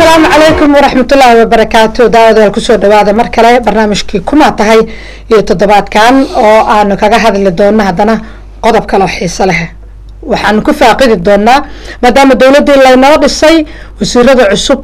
asalaamu calaykum waraxmatullaahi wabarakaatu daawadayaal kusoo dhawaada mar kale barnaamijkii kuma tahay iyo toddobaadkan oo aanu kaga hadli doono haddana qodob kaloo xiiso leh waxaanu ku faaqidi doonaa maadaama dowladdii laynoo dhisay wasiirada cusub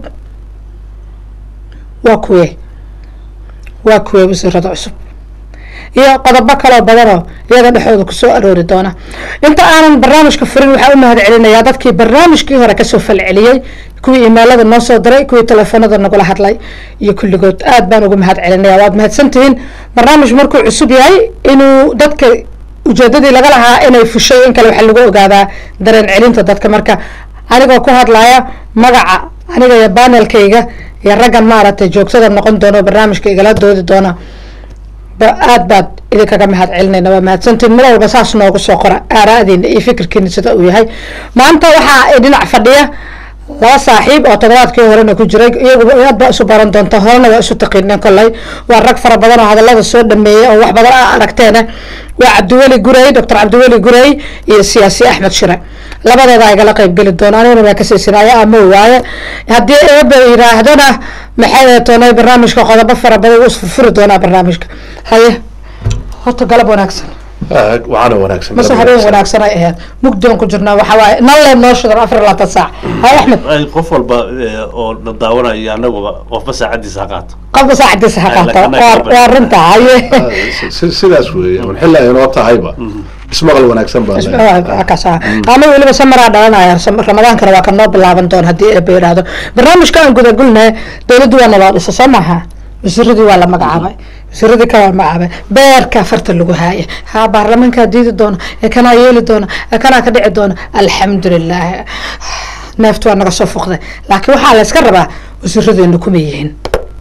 waa kuwe waa kuwe wasiirada cusub iyo qodobo kaloo badanoo iyada dhexdooda kusoo aroori doona inta aanan barnaamijka furin waxaa u mahad celinayaa dadkii barnaamijkii hore kasoo falceliyey kuwii imailada noo soo diray kuwii telefoonada nagula hadlay iyo kulligood aad baan ugu mahad celinaya waad mahadsantihiin barnaamij markuu cusub yahay inuu dadka ujeedadii laga lahaa inay fushay in kale waxaa lagu ogaadaa dareen celinta dadka marka anigoo ku hadlaya magaca aniga iyo banelkayga iyo raggan maaragtay joogtada noqon doono barnaamijka igala doodi doona aad baad idinkaga mahad celinayna waa mahadsantiin mar walba saas noogu soo qora aaraadiina iyo fikirkiina sida uu yahay maanta waxaa dhinac fadhiya laba saaxiib oo toddobaadkii horena ku jiray iyaguba aad baa isu baran doonta horena waa isu taqiineen kolley waa rag fara badan oo hadalada soo dhameeyey oo wax badan a aragteena waa cabdiweli gurey doctor cabdiweli gurey iyo siyaasi axmed shire labadooda igala qayb geli doona aniguna waa kasaysinaayo ama waaye haddii eeba yiraahdona maxay toonay barnaamijka qodobo fara badan wuu isfurfuri doonaa barnaamijka haye horta galab wanaagsan waxaana wanaagsan mase habeen wanaagsan ay ahayd mugdoon ku jirnaa waxaa waaye nalle noo shidan afar iyo labaatan saac hay axmed ay qof walba oo na daawanayo anaguba qofba saacadiisa ha qaato qofka saacadiisa ha qaato waa- waa runta haye Si- sidaas weeye un xilla inoo tahayba ismaqal wanaagsan baa leh. kaas ama weliba samaraa dhalanaya sam- ramadaankana waa ka noo bilaaban doon haddii eeba yidhaahdo barnaamijka aan gudagulnahay dowladdu waa naloo dhisa soo maaha wasiiradii waa la magacaabay wasiiradii kale waa la magacaabay beerka farta lagu haaya ha baarlamaankaa diidi doona ee kanaa yeeli doona ee kanaa ka dhici doona alxamdulilah neeftu waa naga soo fuqday laakiin waxaa la iska rabaa wasiiradeenu kuma yihiin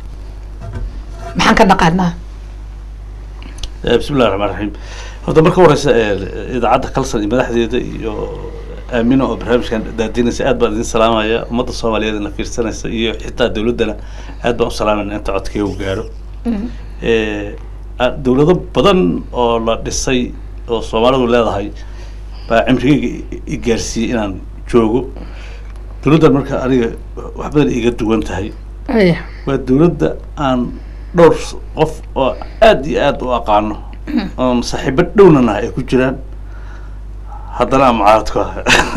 maxaan ka dhaqaanaa Eh, bismi illahi raxmaan raxiim horta marka horeysa eh, idaacadda kalsan iyo madaxdeeda iyo aamino oo barnaamijkan daadinaysa aad baan idin salaamaya ummadda soomaaliyeed ina fiirsanaysa iyo xitaa dowladdana aad baan u salaamayna inta codkeegu gaaro Eh, ah, dowlado badan oo la dhisay oo soomaalidu leedahay baa cimrigeyga i- i gaarsiiyey inaan joogo dowladdan marka aniga wax badan iga duwan tahay aya waa dowladda aan dhowr s- qof oo aad iyo aad u aqaano oon saaxiibo dhownana ay ku jiraan haddana aan mucaaradku ah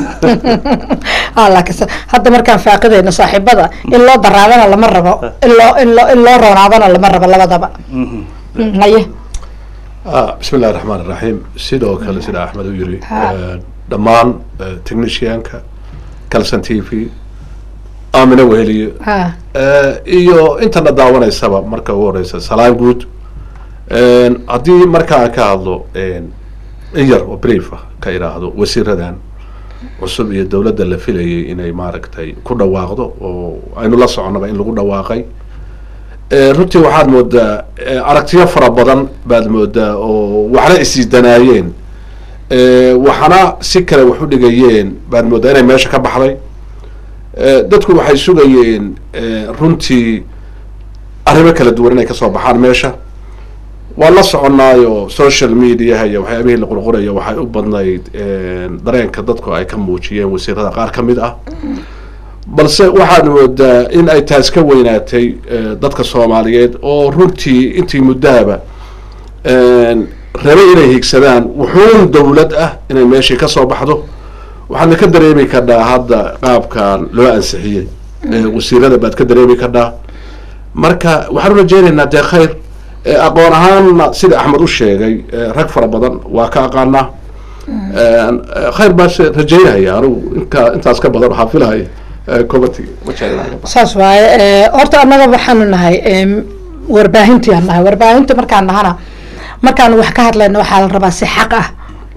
ah laakiin se- hadda markaan faaqidayno saaxiibada in loo daraadana lama rabo in loo in loo in loo roonaadana lama rabo labadaba Mhm. Mm, haye Ah, bismi illahi raxmaan iraxiim sidoo kale sida axmed u yiri Ha. eh, dhammaan eh, technicianka calson t v aamina weheliye ha Eh, iyo intana daawanaysaba marka ugu horeysa salaan guud En, haddii markaa ka hadlo en, in yar oo brief ah ka idhaahdo wasiiradan cusub iyo dowladda la filayay inay maaragtay ku dhawaaqdo oo aynu la soconaba in lagu dhawaaqay Eh, runtii waxaad moodaa eh, aragtiyo fara badan baad moodaa oo waxna isdanaayeen Eh, waxna si kale wax u dhigayeen baad moodaa inay meesha ka baxday Eh, dadku waxay sugayeen eh, runtii arrimo kala duwan inay kasoo baxaan meesha waan la soconaayo social mediaha iyo waxyaabihii la qurqurayo waxay u badnayd eh, dareenka dadku ay ka muujiyeen wasiirada qaar ka mid ah balse waxaad moodaa in ay taas ka weynaatay eh, dadka soomaaliyeed oo runtii intii muddahaba rabay inay higsadaan wuxuun dowlad ah inay meeshii ka soo baxdo waxaadna ka dareemi kadhaa hadda qaabkan loo ansixiyey Eh, wasiirada baad ka dareemi kadhaa marka waxaan u rajeynaynaa dee khayr Eh, aqoon ahaanna sida axmed u sheegay eh, rag fara badan waa ka aqaanaa Eh, khayr baan se rajeynaya anigu inka intaas ka badan waxaa filahaya eh, committee ma jeclaan saas waaye Eh, horta annaga waxaanu nahay em, warbaahintii aan nahay warbaahinta markaan nahana markaan wax ka hadlayno waxaa la rabaa si xaq ah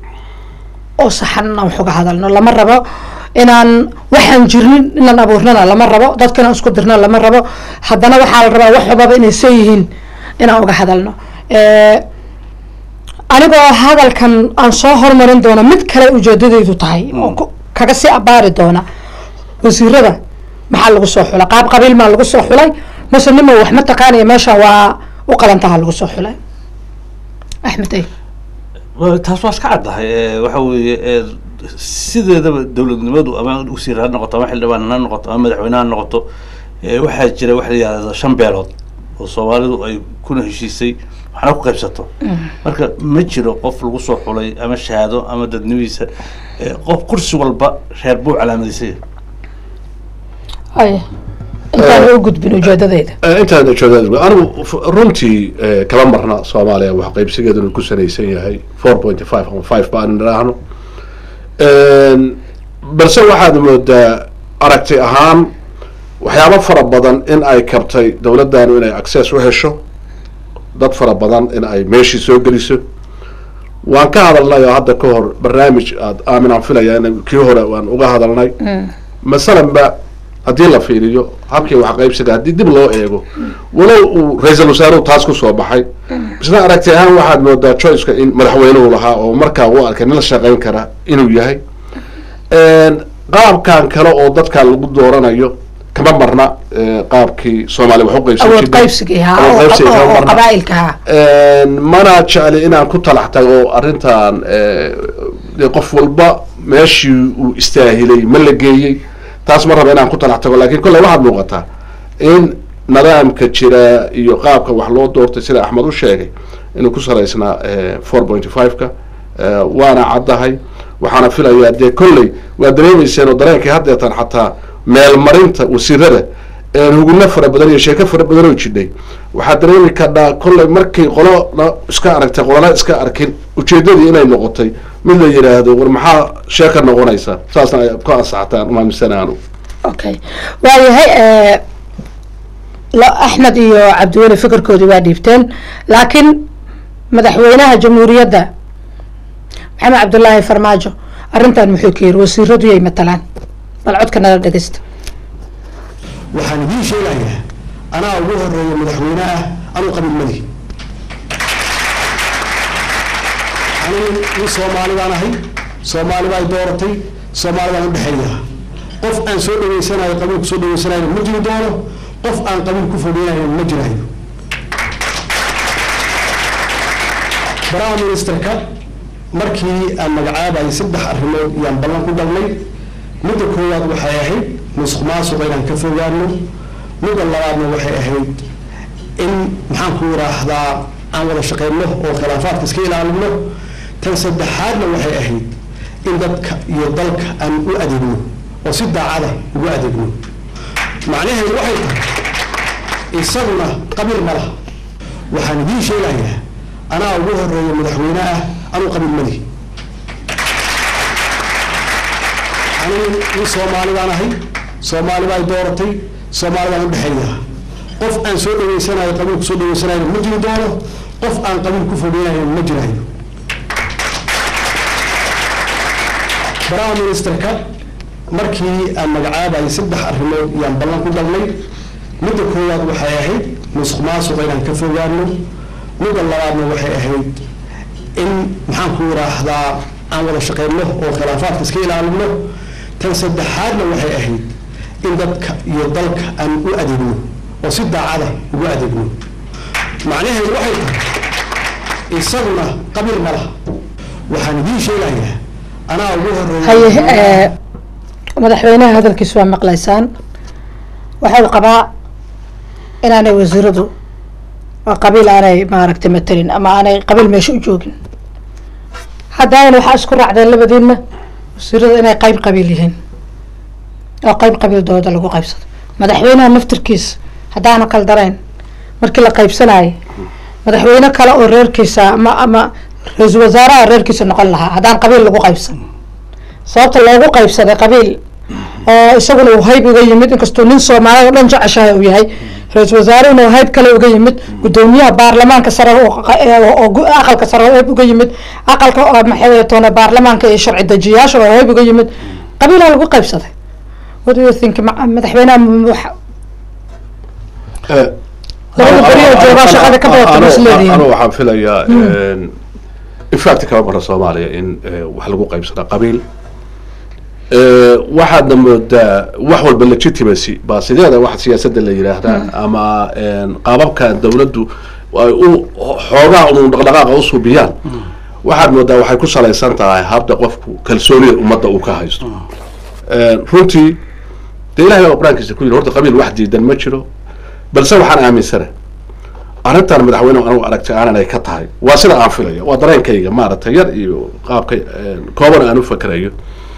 oo saxan inaan wax uga hadalno lama rabo inaan waxaan jirnin inaan abuurnana lama rabo dadka inaan isku dirno lama rabo haddana waxaa la rabaa wax walbaba inay san yihiin inaan uga hadalno Eh, anigoo hadalkan aan soo hormarin doono mid kale ujeedadaydu tahay oo ku- kaga sii abaari doona wasiirada maxaa lagu soo xulay qaab qabiil maa lagu soo xulay mase nima wax ma taqaanaya meesha waa u qalantaha lagu soo xulay axmed ay Waa- taas waa iska caddahay Eh, waxa weeye eh, sideedaba dowladnimadu ama wasiir ha noqoto ama xildhibaan ha noqoto ama madaxweyne ha noqoto Eh, waxaa jira waxa la yihahda shan beelood oo soomaalidu ay kuna heshiisay waxna ku qaybsato marka ma jiro qof lagu soo xulay ama shahaado ama dadnimiisa Eh, qof kursi walba reer buu calaamadisay ay intaan u gudbin ujeedadeyda Eh, intaan ujeedada anigu f- runtii eh, kama marna soomaaliya wax qaybsigeedu inuu ku sanaysan yahay four point five ama five baan idhaahno balse waxaad moodaa aragti ahaan waxyaabo fara badan in ay kabtay dowladdanu inay access u hesho dad fara badan in ay meeshii soo geliso waan ka hadalnay oo hadda ka hor barnaamij aad aaminaan filaya in kii hore waan uga hadalnay masalanba haddii la fiiriyo habkii wax qaybsiga haddii dib loo eego walow uu ra-iisul wasaaruhu taas kusoo baxay isna aragti ahaan waxaad moodaa choiceka in madaxweynuhu lahaa oo markaa u arkay nin la shaqayn kara inuu yahay qaabkan kale oo dadkan lagu dooranayo kama marna eh, qaabkii soomaaliya wax u qaybsan awood jirtay. qaybsigii ha Awood oo qaybsiga kama oo- oo marna. qabaa'ilka ha mana jecli inaan ku talax tago arrintan eh, dee qof walba meeshii uu istaahilay ma la geeyey taas ma raba inaan ku talax tago lakin kolley waxaad muuqataa in nidaamka jira iyo qaabka wax loo doortay sida axmed u sheegay inuu ku salaysnaa four point five-ka waana caddahay waxaana filayaa dee kolley waa dareemayseen oo dareenkii haddeetan xataa meelmarinta wasiirada huguna fara badan iyo sheeko fara badan oo jidhay waxaad dareemi kadhaa kolley markay qolona iska aragtay qolona iska arkin ujeedadii inay noqotay mid la yidhaahdo war maxaa sheeka noqonaysa saasna ay ku ansaxataan umaaminsanaanu okay waayahay eh, lo- axmed iyo cabdiweli fikirkoodii waa dhiibteen laakiin madaxweynaha jamhuuriyadda maxamed cabdullaahi farmaajo arrintan muxuu ka yiri wasiiradu yay matalaan bal codka nala dhegeysta waxaan idiin sheegayaa anaa ugu horeeya madaxweyne ah anuu qabiil madi anigu nin soomaalidaan ahay soomaali baa i dooratay soomaali baan udhexeeyaa qof aan soo dhaweysanayo qabiil ku soo dhaweysanayo ma jiri doono qof aan qabiil ku fogeynayo ma jirayo prime ministerka markii aan magacaabayay saddex arrimood yaan ballan ku galnay midda koowaad waxay ahayd musuq maasuqa inaan ka fogaano midda labaadna waxay ahayd in maxaan ku yidhaahdaa aan wada shaqeyno oo khilaafaadka iska ilaalino tan saddexaadna waxay ahayd in dadka iyo dalka aan u adeegno oo si daacada ugu adeegno macnaheedu waxay tahay isaguna qabiil ma laha waxaan idiin sheegayaa anaa ugu horeeya madaxweyne ah anuu qabiil madi anigu nin soomaalidaan ahay soomaali baa i dooratay soomaali baan udhexeeyaa qof aan soo dhaweysanayo qabiil ku soo dhaweysanayo ma jiri doono qof aan qabiil ku fogeynayo ma jirayo prime ministerka markii aan magacaabayay saddex arrimood yaan ballan ku galnay midda koowaad waxay ahayd musuq maasuqa inaan ka fogaano midda labaadna waxay ahayd in maxaan ku yidhaahdaa aan wada shaqeyno oo khilaafaadka iska ilaalino tan saddexaadna waxay ahayd in dadka iyo dalka aan u adeegno oo si daacada ugu adeegno macnaheedu waxay tahay isaguna qabiil ma laha waxaan idiin sheegayaa anaa ugu horeeya haye eh, madaxweynaha hadalkiisa waa maqlaysaan waxau qabaa inaanay wasiiradu waa qabiil aanay maaragtay matelin ama aanay qabiil meesha u joogin haddana waxaa isku raacdeen labadiinna wasiirada inay qayb qabiil yihiin oo qayb qabiil dooda lagu qaybsado madaxweynaha naftirkiisa haddaanu kaldarayn markii la qaybsanayay madaxweyne kale oo reerkiisa ama ama ra-iisul wasaaraha reerkiisa noqon lahaa haddaan qabiil lagu qaybsan sababta loogu qaybsaday qabiil oo isaguna uu hayb uga yimid inkastuu nin soomaalida o dhan jeceshahay uu yahay ra-iisul wasaarehuna uu hayb kale uga yimid gudoomiyaha baarlamaanka sare oo qa- ee- oo gu- aqalka sare oo hayb uga yimid aqalka oo maxay toona baarlamaanka iyo sharci dejiyaasha oo hayb uga yimid qabiilaa lagu qaybsaday what do you think ma- madaxweynaha m- waxa labada beri oo joogaa shaqada ka badata ma isleedihiin anu waxaan filayaa in fact kama mara soomaaliya in eh, wax lagu qaybsada qabiil Eh, waxaadna moodaa wax walba legitimacy baa sideeda wax siyaasadda la yidhaahdaa ama qaababka dawladdu ay u xoogaa un dhaqdhaqaaqa u subiyaan waxaad moodaa waxay ku salaysan tahay habda qofku kalsoonida ummadda uu ka haysto Eh, runtii dee ilahay baa qur-aankiisa ku yidhi horta qabiil wax diidan ma jiro balse waxaan aaminsana arrintan madaxweyne anigu aragtay aanan ay ka tahay waa sida aan filayo waa dareenkayga maaragtay yar iyo qaabka kooban aan u fakerayo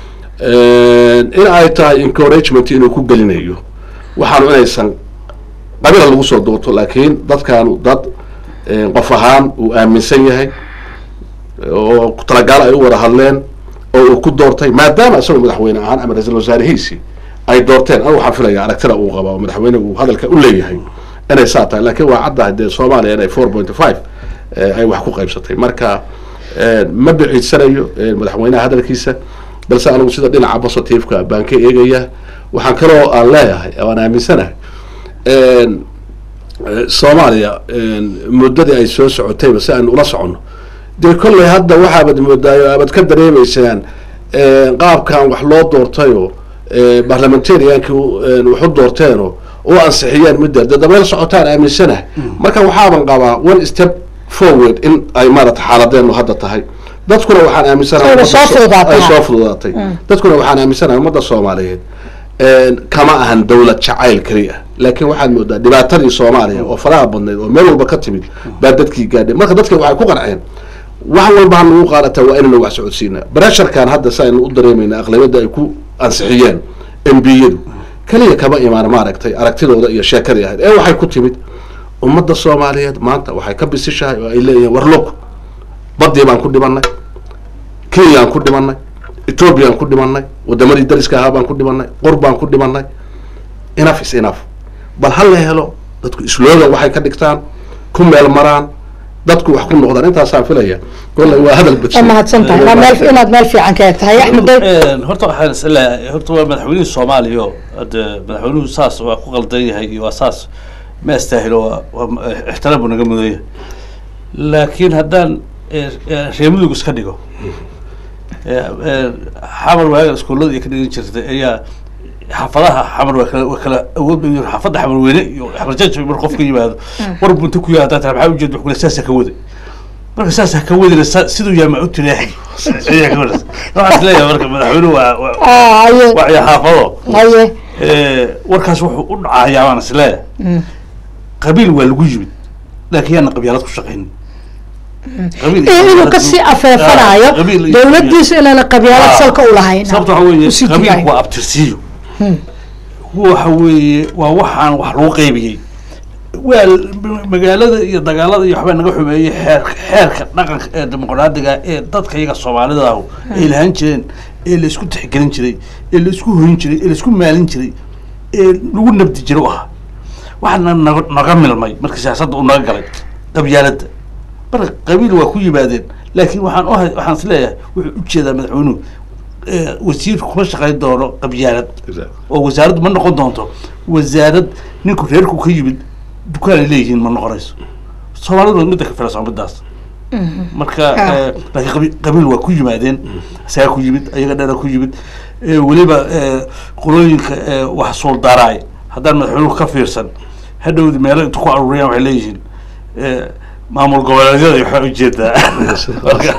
in ay tahay encouragement inuu ku gelinayo waxaanu inaysan qabila lagu soo duurto laakiin dadkaanu dad qof ahaan uu aaminsan yahay oo talagaal ay u wada hadleen oo uu ku doortay maadaama isagoo madaxweyne ahaan ama ra-iisul wasaarihiisii ay doorteen anigu waxaan filaya aragtida uu qaba oo madaxweyne uu hadalka u leeyahay inay saa tahay laakiin waa caddahay dee soomaaliya inay four point five ay wax ku qaybsatay marka ma biciidsanayo madaxweynaha hadalkiisa balse anigu sida dhinaca positiveka baan ka eegaya waxaan kaloo aan leeyahay aan aaminsanahay soomaaliya muddadii ay soo socotayba si aynu ula soconno dee kolley hadda waxaabad moodaayo abad ka dareemaysaan qaabkan wax loo doortayoo barlamentariankii waxu doorteenoo u ansixiyeen midda dee dabeel socotaan aaminsanahay marka waxaaban qabaa one step forward in ay maarata xaaladeenu hadda tahay dadkuna waxaan aaminsanahay Ayba soo fududaatay. ay soo fududaatay dadkuna waxaan aaminsanahay ummadda soomaaliyeed kama ahan dawlad jacayl keli ah laakiin waxaad moodaa dhibaatadii soomaaliya oo faraha badnayd oo meel walba ka timid baa dadkii gaadhay marka dadka waxay ku qanceen wax walba hanagu qaadataa waa inaynu wax socodsiinaa baresharkan hadda si aynu u dareemayna aqlabiyadda ay ku ansixiyeen embiyadu keliya kama imaan maaragtay aragtidooda iyo sheekadii ahayd ee waxay ku timid ummadda soomaaliyeed maanta waxay ka bisishahay oo ay leeyihiin warlog badii baan ku dhimanay kenyaan ku dhimanay ethoobiyan ku dhimanay wadamadii dariska ahaa baan ku dhimanay qor baan ku dhimanay enough is enough bal ha la helo dadku isloogan waxay ka dhigtaan ku meel maraan dadku wax ku noqdaan intaasaan filaya kolley waa hadal waa badsan mahadsan tahay waa meel inaad meel fiican ka eg tahay axmed dayr horta waxaan is leeyahay horta waa madaxweynihii soomaaliya oo hade madaxweynuhu saas waa ku qaldan yahay iyo waa saas ma astaahilo waa waa ixtiraam buu naga mudan yahay laakiin haddaan eh, eh, reer mudug iska dhigo eh, eh, xamar waaga iskuullada iyo ka dhigan jirtay ayaa xaafadaha xamar waa kala waa kala awood badan yihiin. xaafadda xamar weyne iyo xamar jajo mar qofka yimaado war bunta ku yaada taa maxaa ujeed wax kule saasaa ka waday marka saasaa ka wadina sa- siduu yaa ma u tilaaxay ayaa ka wadas waxaan is leeyahay marka madaxweynuhu waa waa Ah, haye waa iyo xaafado haye Eh, warkaas wuxuu u dhacayaa baan is leeyahay Mm. qabiil waa lagu yimid laakiin yaana qabyaalad ku shaqaynin qabiil iyo iyo inuu qabyaalad kasii Ah, afeefanayo qabiil iyo- dowladdiisu inaana qabyaalad Ah. salka u lahayn sababta waxa weeye Usii qabiilku digayo. waa abtirsiyo waxa weeye waa waxaan wax lagu qaybiyey waa l- magaalada iyo dagaalada iyo waxbaa naga xumeeyey xeerka xeerka dhaqanka ee dimuqraadiga ee dadka iyaga soomaalida ahu ay lahaan jireen ee la isku tixgelin jiray ee la isku hoyin jiray ee la isku maalin jiray ee lagu nabdi jiro u ahaa waxaana naga naga milmay marka siyaasadda uu naga galay qabyaaladda marka qabiil waa ku yimaadeen laakiin waxaan u hay- waxaan is leeyahay wuxuu ujeedaa madaxweynuhu eh, wasiirku kuma shaqayn doono qabyaalad oo wasaaraddu ma noqon doonto wasaarad ninku reerku ka yimid dukaan ay leeyihiin ma noqonayso soomaalidu midda ka filasan midaas marka Ah. eh, laakiin qabi- qabiil waa ku yimaadeen isagaa ku yimid ayaga dheera ku yimid Eh, weliba eh, qolooyinka eh, wax suuldaaraay haddaan madaxweynuhu ka fiirsan hadhowdi meelo intu ku aruuriyaan waxay leeyihiin eh, maamul goboleedyada waxaa ujeedaa marka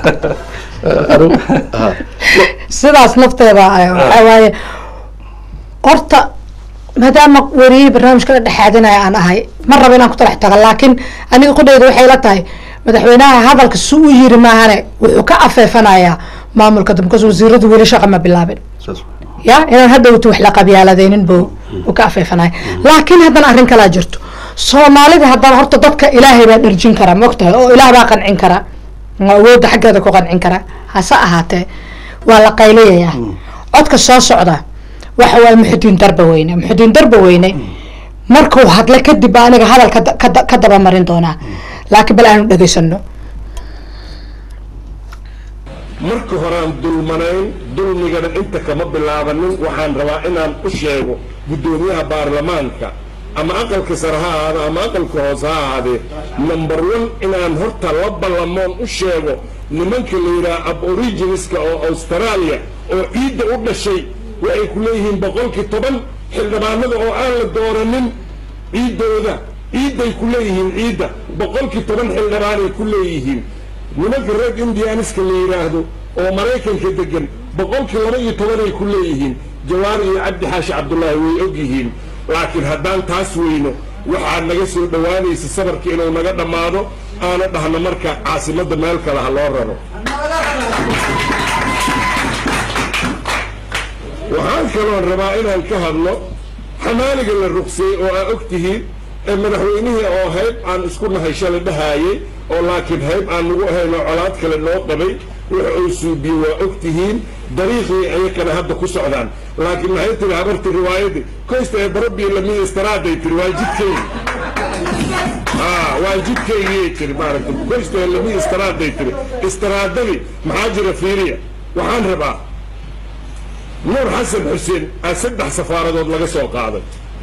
sidaas nafteeda ah, waxaa waaye horta maadaama wariyihii barnaamijka la dhexaadinaya aan ahay ma rabo inaan ku talax tago laakiin aniga qudhayda waxay la tahay madaxweynaha hadalka si u yiri maahane wuxuu ka afeefanayaa maamulka damkas wasiiradu weli shaqa ma bilaabin ya inaan hadhowti wax la qabyaaladaynin buu uu ka afeefanaya laakiin haddana arrin kalaa jirto soomaalida haddana horta dadka ilaahay baa dherjin kara mogtahay oo ilaah baa qancin kara oo awoodda xaggeeda ku qancin kara hase ahaatee waa la qayliyayaa codka soo socda waxa waaye muxudiin darba weyne muxudiin darba weyne markuu hadla kadib baa aniga hadal ka da- ka da- ka dabamarin doonaa laakiin bal aanu dhegaysano marka horaan dulmanayn dulmigana inta kama bilaabanin waxaan rabaa inaan u sheego guddoomiyaha baarlamaanka ama aqalka sare ha ahaado ama aqalka hoose ha ahaadee number one inaan horta la ballamoon u sheego nimanka la yidhaha aboriginiska oo australia oo ciidda u dhashay waxay ku leeyihiin boqolkii toban xildhibaanada oo aan la dooranin ciiddooda ciidday ku leeyihiin ciidda boqolkii toban xildhibaanay ku leeyihiin nimanka reer indianiska la yidhaahdo oo maraykanka degan boqolkii laba iyo tobanay ku leeyihiin jawaari iyo cabdi xaashi cabdullaahi way og yihiin laakiin haddaan taas weyno waxaa naga soo dhowaanaysa sabarka inuu naga dhammaado aana dhahno marka caasimadda meel kale ha loo raro waxaan kaloon rabaa inaan ka hadlo xamaaliga la ruqseeyey oo aa og tihiin ee madaxweynihii oo hayb aan isku nahay shalay dhahaayey oo laakiin hayb aan nagu ahayn oo colaad kale noo qabay wix uu suubiye waa og tihiin dariiqii ayakana hadda ku socdaan laakiin maxay tiri habartii riwaayadii koysta ee barabii lamid istaraaday tiri waa jidkaygi waa jidkaygiyay tiri maaragta koysta ee lamid istaraaday tiri istaraadadii maxaa jira fiiriya waxaan rabaa nuur xasan xuseen aa saddex safaaradood laga soo qaaday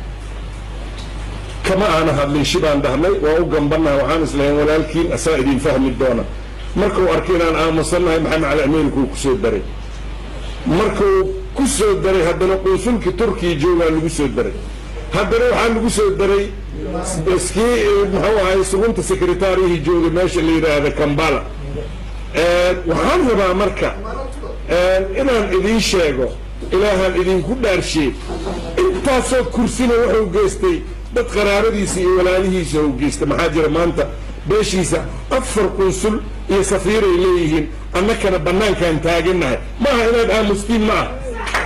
kama aana hadlin shibaan dhahnay waa u gambannaha waxaan islahayn walaalkiin asaa idin fahmi doona markuu arkay inaan aamusannahay maxamed cali amiinkuu ku soo daray markuu ku soo daray haddana qunsulkii turkiya joogaa lagu soo daray haddana waxaa lagu soo daray iskii muxuu ahay sugunta sekretariihii jooga meesha la yidhaahda kambala waxaan rabaa marka inaan idiin sheego ilaahaan idinku dhaarshiye intaasoo kursina wuxuu geystay dad qaraabadiisa iyo walaalihiisa u geystay maxaa jira maanta beeshiisa afar qunsul iyo safiiray leeyihiin annakana bannaankaan taagannahay maaha inaad aamustiin ma ah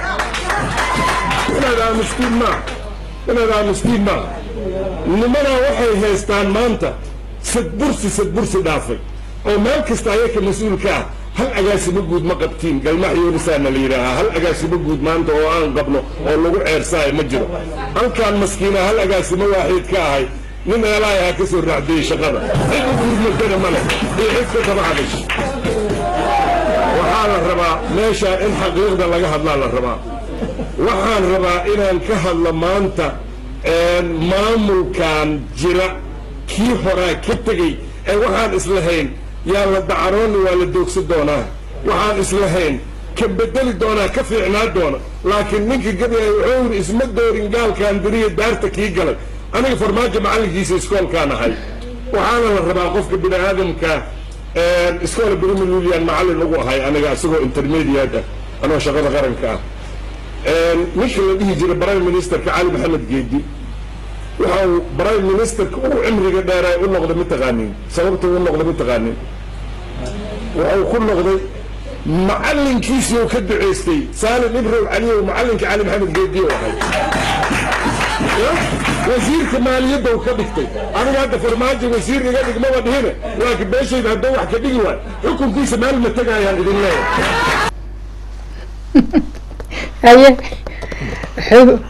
inaad aamustiin maaha inaad aamustiin maaha nimanaa waxay haystaan maanta sadbursi sadbursi dhaafay oo meel kasta ayaka mas-uulka ah hal agaasimo guud ma qabtiin galmax yuunisaana la yidhaahaa hal agaasimo guud maanta oo aan qabno oo lagu ceersaayo ma jiro halkaan maskiina hal agaasimo waaxiid ka ahay nin eelaay ha ka soo raacdiyey shaqada cid u gurmatana male iyo cid ka daba hadash waxaa la rabaa meeshaan in xaqiiqda laga hadlaa la rabaa waxaan rabaa inaan ka hadlo maanta maamulkan jira kii horaa ka tegey ee waxaan islahayn yaa la dacarooni waa la doogsan doonaa waxaan islahayn ka bedeli doonaa ka fiicnaa doona laakiin ninka gabyay wuxuu yidhi isma doorin gaalkaan diriya daarta kii galay aniga farmaajo macallinkiisa iskoolkaan ahay waxaana la rabaa qofka bini aadamka iskoola brimilulian macallin ugu ahay aniga isagoo intermediate ah anoo shaqada qaranka ah ninka la dhihi jiray prime ministerka cali maxamed geedi waxa uu prime ministerka ugu cimriga dheeraa u noqday mataqaanin sababta u noqday mataqaanin wuxuu ku noqday macallinkiisii oo ka duceystay saalim ibrow caliyow macallinka cali maxamed geedi oo ahay wasiirka maaliyadda uu ka dhigtay aniga hadda farmaajo wasiir iga dhigmaba dhihine laakiin beeshayda hadduu wax ka dhigi waay xukunkiisa meel ma tegayaan idin leeyahay haye wuxuu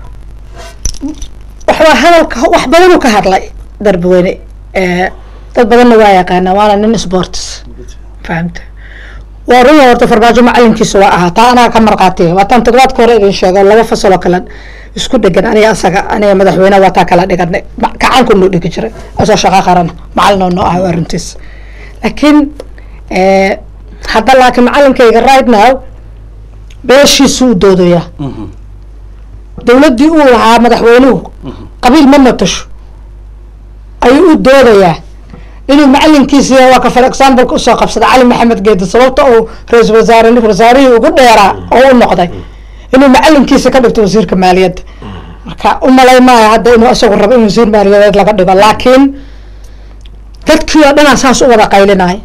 waxbaa hadalka wax badanuu ka hadlay darbweyne dad badanna waa yaqaanaa waana nin sports fahamta waa run horta farmaajo macalinkiisa waa ahaa taa anaa ka marqaatiya waa taan toddobaadka hore idin sheego laba fasaloo kale isku dhegan aniga asaga aniga madaxweyneha waa taa kala dhiganay gacanku noo dhigi jiray asoo shaqo qaran macalin oo noo ah waa runtiis laakiin hadda laakiin macalinkayga right now beeshiisu u doodayaa dawladdii uu lahaa madaxweynuhu qabiil ma matasho ayuu u doodayaa inuu macalinkiisi waa ka for exampleka usoo qabsada cali maxamed geedi sababta uu ra-isul wasaare wasaarihii ugu dheeraa oo u noqday inuu macalinkiisa ka dhigto wasiirka maaliyadda marka umalay maayo hadda inuu isagu rabo in wasiir maaliyadeed laga dhigo laakiin dadkii oo dhanaa saas u wada qaylinaya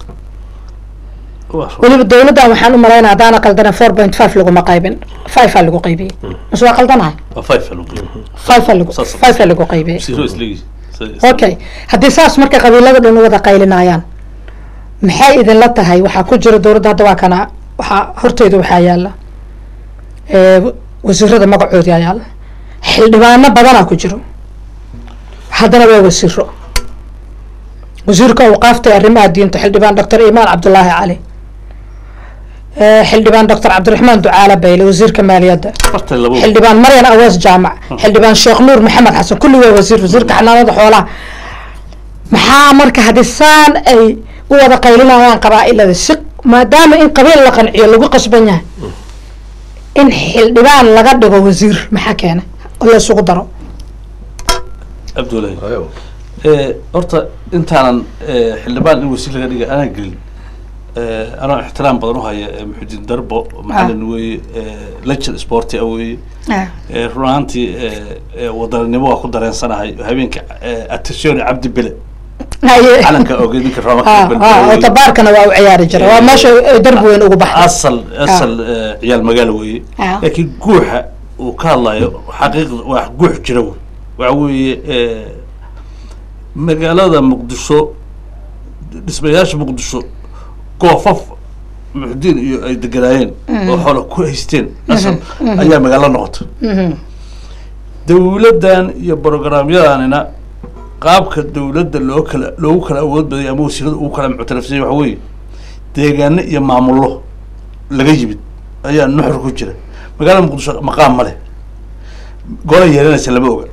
weliba dawladdan waxaan u malaynaa haddaana qaldana four point five laguma qaybin five aa lagu qaybiyey mase waa qaldanahay five aa lagu five aa lagu qaybiyey okay haddii saas marka qabiilada dhan u wada qaylinayaan maxay idinla tahay waxaa ku jira dowladda hadda waa kana waxaa horteyda waxaa yaala wasiirada magacoodi aa yaala xildhibaano badanaa ku jiro haddana waa wasiiro wasiirka awqaafta ee arrimaha diinta xildhibaan doctor imaan cabdulaahi cali xildhibaan doctor cabdiraxmaan ducaale bayle wasiirka maaliyadda xildhibaan maryan awees jaamac xildhibaan sheekh nuur maxamed xasan kulli waa wasiir wasiirka xanaanada xoolaha maxaa marka haddii saan ay u wada qaylinayaan qabaa-ilada si maadaama in qabiil la qanciyo lagu qasban yahay in xildhibaan laga dhigo wasiir maxaa keena oo la isugu daro cabdullahi horta intaanan xildhibaan in wasiir laga dhiga anaa gelin eh, anoo ixtiraam badan u haya eh, muxudiin darbo macalin weeye eh, legend sporti ah weeye Ah. Eh, run ahaantii eh, eh, wadaninimo waa ku dareensanahay habeenka eh, attention cabdi bele Haye. calanka ogeyd ninka Ah, roomaka ah, oo tabaarkana waa u ciyaari jira waa meesha ay darbi weyn ugu baxday asal asal eh, ciyaal magaalo weeye Ah. laakiin guuxa uu ka hadlayo xaqiiqda waa guux jira wey waxa weeye eh, magaalada muqdisho dhismayaasha muqdisho goofaf muxdiin iyo ay deganaayeen oo xoola ku haysteen asal ayaa magaalo noqotay dawladdan iyo programyadanina qaabka dawladda loo kala loogu kala awood badaya ama wasiirada ugu kala muctarafsanya waxa weeye deegaano iyo maamullo laga yimid ayaa nuxur ku jira magaalada muqdisho maqaam ma leh gola yeelanaysa lama oga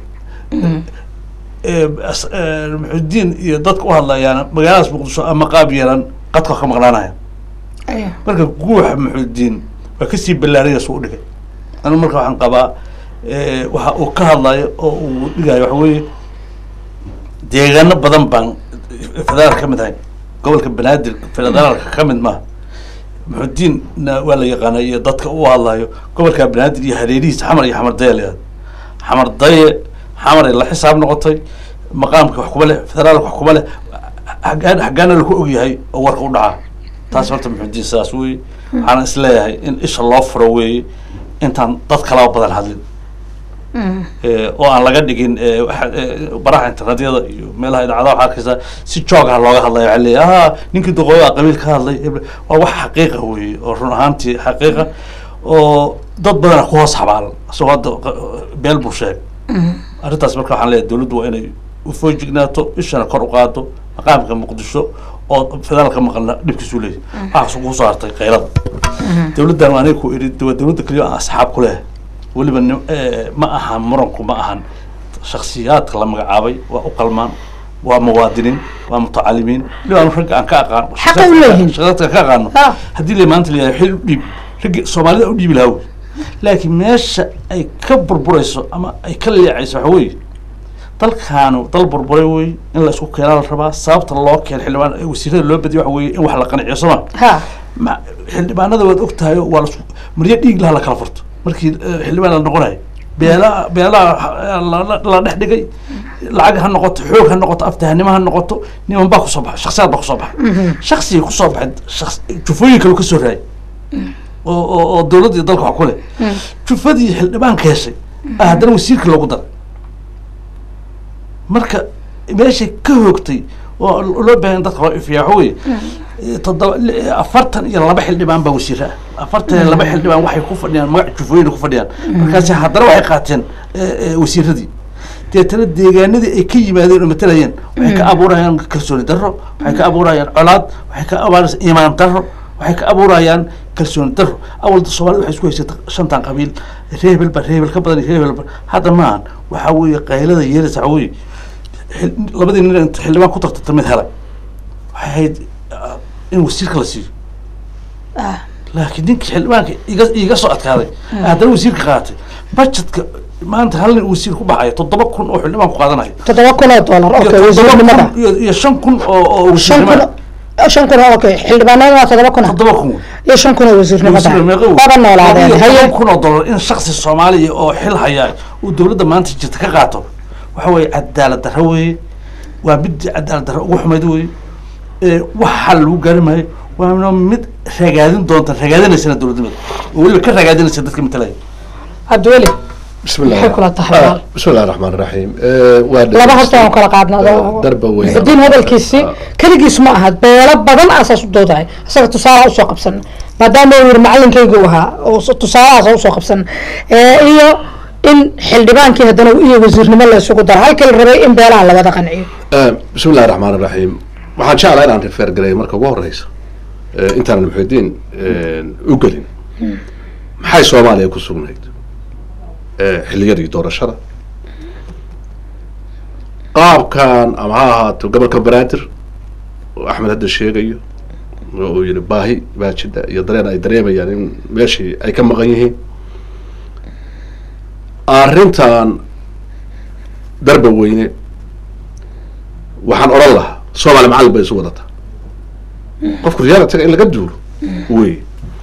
Eh, as- eh, muxudiin iyo dadka u hadlayaana magaaladaas muqdisho ama qaab yeelan qadka ka maqnaanaya Ayo. marka guuxa muxudiin waa kasii ballaaraya suu dhigay anu marka waxaan qabaa eh, waxa uu ka hadlayo oo uu dhigayo waxa weeye deegaano badan baan federaalka ka mid ahay gobolka banaadir federaalka ka mid maaha muxudiinna waa la yaqaana iyo dadka u hadlayo gobolka banaadir iyo hareerihiisa xamar iyo xamar daya leedahay xamar daye xamar ay la xisaab noqotay maqaamka wax kuma leh federaalka wax kuma leh haggaan haggaana laku ogyahay oo warka u dhacaa taas horta muxudiin sidaas weeye waxaana isleeyahay in isha loo furo weeye intaan dad kalaba badan hadlin Eh, oo aan laga dhigin eh, waxa- eh, baraha internetyada iyo meelaha idaacadaha waxaa arkaysaa si joogah looga hadlaya waxaa leeyahay ah ninkii duqooyo ah qabiil ka hadlay hebel." waa wax xaqiiqa weeye oo run ahaantii xaqiiqa oo dad badana ku hoos xabaalan isagoo hadda qa- beel buu sheegay arrintaas marka waxaan leeyahay dawladdu waa inay ufojignaato ishana kor u qaado maqaamka muqdisho oo federaalka maqalna dhibkiisu leeyahay waxaas ku soo hartay qaylada dawladdan waa aniga ku idhi waa dawladda keliya aan asxaab ku leehay weliba nim- eh, ma ahan muranku ma ahan shaksiyaadka la magacaabay waa u qalmaan waa muwaadiniin waa mutacalimiin weliba anu ragga aan ka aqaan Xaqa u leeyihiin. shaksiyaadka ka aqaano Ah. haddii la maanta leeyahay xil u dhiib ragga soomaalida u dhiibi lahaa wey laakiin meesha ay ka burburayso ama ay ka leecayso waxa weeye dalkaanu dal burburay wey in la isku keenaa la rabaa sababta loo keen xildhibaan ee wasiirada loo badiyo waxa weeye in wax la qanciyo sooma ha ma xildhibaanada waad og tahay waa lasku maryo dhiig laha la kala furto markii eh, xildhibaan la noqonayo beelaha beelaha la- la- la dhex dhigay lacag ha noqoto xoog ha noqoto aftahanimo ha noqoto niman baa kusoo baxay shaksiyaad baa kusoo baxay shaksiga kusoo baxay shaks- jufooyin kale kasoo raayay oo oo oo dawladda iyo dalka wax ku leh jufadii xildhibaanka heshay ah haddana wasiirka loogu daray marka meeshay ka hoogtay oo loo baahan in dadka loo ifiyaa waxa weeye toddoba li- afartan iyo laba xildhibaan baa wasiira ah afartan iyo laba xildhibaan waxay ku fadhiyaan magac jufooyin ku fadhiyaan markaasi haddana waxay qaateen eh, eh, wasiiradii deetana deegaanadii ay ka yimaadeen oo matalayeen waxay ka abuurayaan kalsooni darro waxay ka abuurayaan colaad waxay ka abuurayaan iimaan darro waxay ka abuurayaan kalsooni darro awalda soomaalida waxay isku haysata shantan qabiil reebel ba reebel ka badan iyo reebel ba hadda maahan waxaa weeye qaylada yeelaysa waxaa weeye xil- labadii nin inta xildhibaan ku tartanta mid helay waxay ahayd ah, in wasiirka la siiyo ah laakiin ninkii xildhibaanka iga iga soo adkaaday haddana wasiirka qaatay budgetka maanta hal nin wasiir ku baxaya toddoba kun oo xildhibaan ku qaadanayo toddoba kun oo dollar iyo okay toddoba wasiirnimada kun iyo iyo shan kun oo oo shan kun wasiirnimada shan kun oo okay xildhibaanada waa toddoba kun toddoba kun iyo shan kun oo wasiirnimada wasiir meeqa wey? waba noolaadeen Iyo haye toban kun oo dollar in shaksi soomaaliya oo xil haya uu dawladda maanta jirta ka qaato waxa weeye cadaalad darro weeye waa mid cadaalad darro ugu xumayd weeye ee wax xal lagu gaari maayo waana mid ragaadin doonta ragaadinaysana dawladnimada oo weliba ka ragaadinaysa dadka matalaya cabdiweli بسم الله Maxay kula tahay, آه، walaal? بسم الله الرحمن الرحيم آه، waa laba horta aan kala qaadna darba weyn muxudiin hadalkiisii keligiis ma aha beelo badan aasaas u doodahay isaga tusaalaha usoo qabsan maadaama uu yiri macalinkaygu uu ahaa oo s- tusaalahaas usoo qabsan Eh, iyo in xildhibaankii haddana iyo wasiirnimo la isugu daro halkii la rabay in beelaha la wada qanciyo آه، بسم الله الرحمن الرحيم waxaan jeclahay inaan refer gareeyo marka ugu horeysa آه، intaanan muxudiin u gelin maxay soomaaliya ku sugnayd آه، xilliyadii doorashada qaabkan ama ha ahaato gobolka banaadir oo axmed hadda sheegayo oo uu yihi baahi baa jidha iyo dareen ay dareemayaan in meeshii ay ka maqan yihiin arrintan darba weyne waxaan odhan lahaa soomaali macallin bay isu wadataa qofku realitiga in laga duulo wey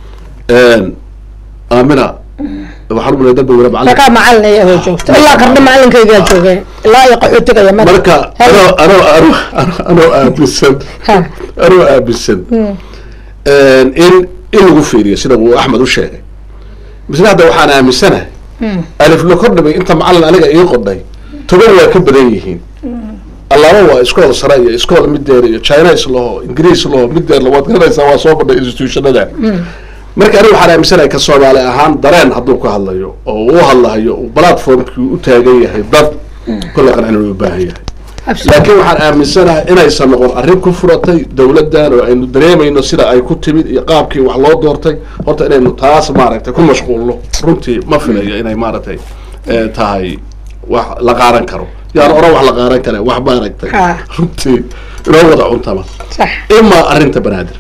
aamina waxaan umaleya dalba wala macalin markaa macalin iyagoo joogto ilaa qarni macalinkaygaa joogay ilaa iyo qaxootiga iyo marka anoo anoo anoo anoo aaminsan Ha. anoo aaminsan in in lagu fiiriyo sida uu axmed u sheegay misle hadda waxaan aaminsanahay alif la kordhimay inta macalin aniga ii qodhay toban waa ka badan yihiin allaaba waa iskool sare iyo iskool mideer iyo chinese laho ingiriis laho mideer waad garanaysaa waa soo badhay institutionada marka aniga waxaan aaminsanahay ka soomaali ahaan dareen hadduu ka hadlayo oo uu hadlahayo uu platformkii u taagan yahay dad kolle qancin u baahan yahay laakiin waxaan aaminsanahay inaysan noqon arrin ku furatay dowladdan oo aynu dareemayno sida ay ku timid iyo qaabkii wax loo doortay horta inaynu taas maaragtay ku mashquulno runtii ma filayo inay maaragtay eh, tahay wax la qaadan karo yaan oran wax la qaadan kare wax maaragtay Ha. runtii inoo wada cuntama sax ima arrinta banaadir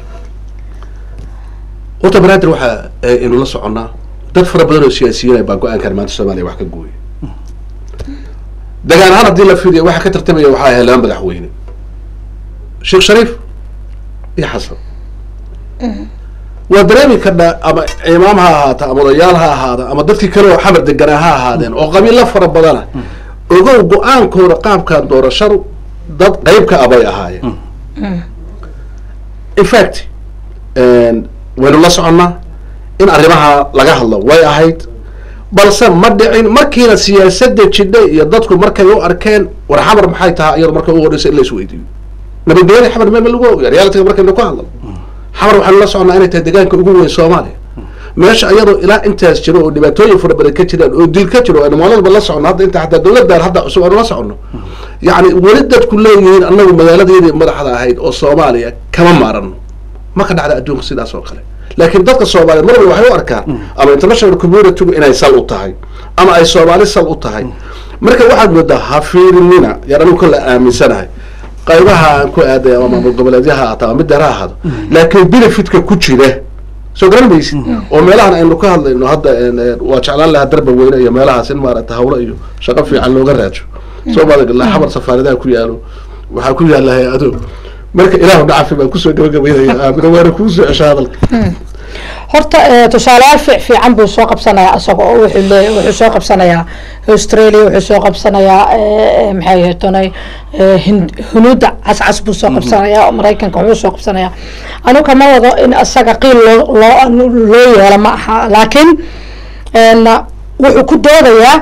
horta banaadir waxaa eh, aynu la soconnaa dad fara badan oo siyaasiyiin baa go-aankan maanta soomaaliya wax ka gooya dagaan ahaan haddii la fidiyo waxa ka tartamaya waxaa ahay laba madaxweyne sheekh shariif iyo xasan waa dareemi karnaa ama imaam ha ahaata ama odayaal ha ahaada ama dadkii kale oo xamar deganaa ha ahaadeen oo qabiilo fara badana ogow go-aankooda qaabkan doorashadu dad qeyb ka abay ahaayeen in fact waynu la soconnaa in arrimaha laga hadlo way ahayd balse ma dhicin markiina siyaasadda jidhay iyo dadku markay u arkeen war xamar maxay tahay iyado marka u horeysa in la isweydiiyo nabadgelyada xamar meel ma lagu ogayo realitiga markaynu ku hadlo xamar waxaanu la soconnaa inay tahay deegaanka ugu weyn soomaaliya meesha iyadoo ilaa intaas jiro oo dhibaatooyin fara badan ka jiraan oo dil ka jiro aynu maaladaba la soconno hadda inta xataa dowladdan hadda cusub aynu la soconno yacni weli dadku leeyihiin annagu magaaladeedii madaxda ahayd oo soomaaliya kama maarano ma ka dhacda adduunka sidaas oo kale laakiin dadka soomaaliyeed mar walba waxay u arkaan ama international communitygu inay sal u tahay ama ay soomaali sal u tahay marka waxaad moodaa ha fiirinina yaan anigu kolle aaminsanahay qaybaha aan ku aaday ama maamul goboleedyaha ahaata ama middeer ha ahaado laakiin benefitka ku jira soo garan maysid oo meelahan aynu ka hadlayno hadda waa jeclaan lahaa darba weyne iyo meelahaas in maaragta hawlo iyo shaqo fiican looga raajo soomaaliya xamar safaaradaha ku yaalo waxaa ku yaala hay-ado marka ilaahu dhacafi baan kusoo gabagabaynaya aamina waana kuusoo cesha hadalka horta eh, tusaalayaal fiic fiican buu soo qabsanayaa isaga oo wuxuu leeyahay wuxuu soo qabsanayaa australia wuxuu soo qabsanayaa eh, eh, maxay ahaydonay hunuudda cascas buu soo qabsanayaa oo maraykanka wuxuu soo qabsanayaa anu kama wado in isaga qiil loo loo loo yeelo ma aha laakiin en, wuxuu ku doodayaa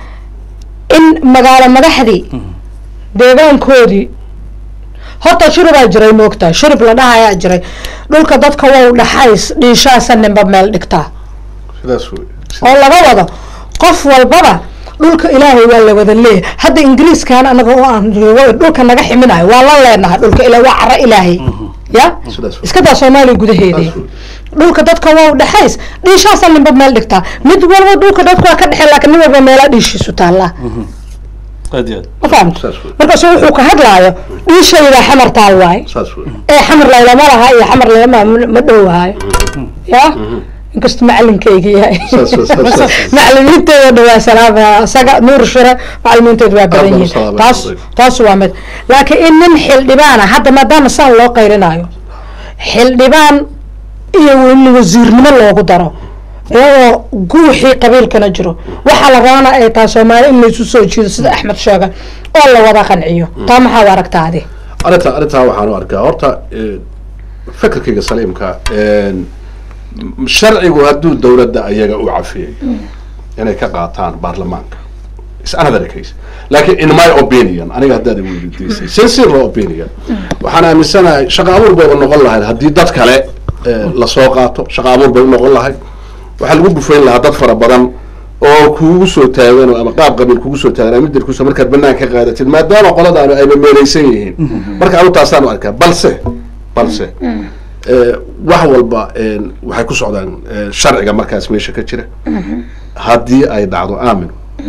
in magaalo madaxdii deegaankoodii horta shurubaa jiray moogtahay shurub la dhahayaa jiray dhulka dadka wow dhaxays dhiishaasa ninba meel dhigtaa sidaas wey oo laga wado qof walbaba dhulka ilaahay waa la wada leeyahay hadda ingiriiskan anaga oo aan joogo dhulka naga ximinayo waa la leenahay dhulka ila waa caro ilaahay ya sidaas wey iska daa soomaaliya gudaheedii Saas wey. dhulka dadka wow dhaxays dhiishaasa ninba meel dhigtaa mid walba dhulka dadku waa ka dhexey laakiin nin walba meela dhiishiisu taallaa aad iyo aad ma fahamta saas wey markaasu wuxuu ka hadlaayo dhiishayda xamar taal waaye saas wey ee xamar laylama laha iyo xamar laylama ma dhowaayo ya inkastoo macalinkayga yahay Saas wey, saas, saas. macalimiinteeda dhawaa salaama isaga nuur shire macalimiinteedu waa badan Aad baan u yihiin salaamay, taas adeeg. taas waa mid laakiin in nin xildhibaana hadda maadaama saan loo qayrinayo xildhibaan iyo in wasiirnimo loogu daro iyadoo guuxii qabiilkana jiro waxaa la rabana ay tahay soomaali in laysu soo jiido sida axmed sheega oo la wada qanciyo taa maxaa u aragtaa adi arrinta arrintaa waxaan u arkaa horta eh, fikirkayga saliimka eh, sharcigu hadduu dowladda ayaga u cafiyay inay ka qaataan baarlamaanka is another case laakiin in my opinion aniga haddaad i weydiisay sincere opinion waxaan aaminsanahay shaqo abuur bayba noqon lahayd haddii dad kale eh, lasoo qaato shaqo abuur bay u noqon lahayd waxaa lagu bufayn lahaa dad fara badan oo kugu soo taagan oo ama qaab qabiil kugu soo taagan ama midirkusa markaad banaan ka qaadatid maadaama qoladaanu ayba meelaysan yihiin marka anu taasaan u arkaa balse balse eh, wax walba eh, waxay ku socdaan eh, sharciga markaas meesha ka jira haddii ay dhacdo aamin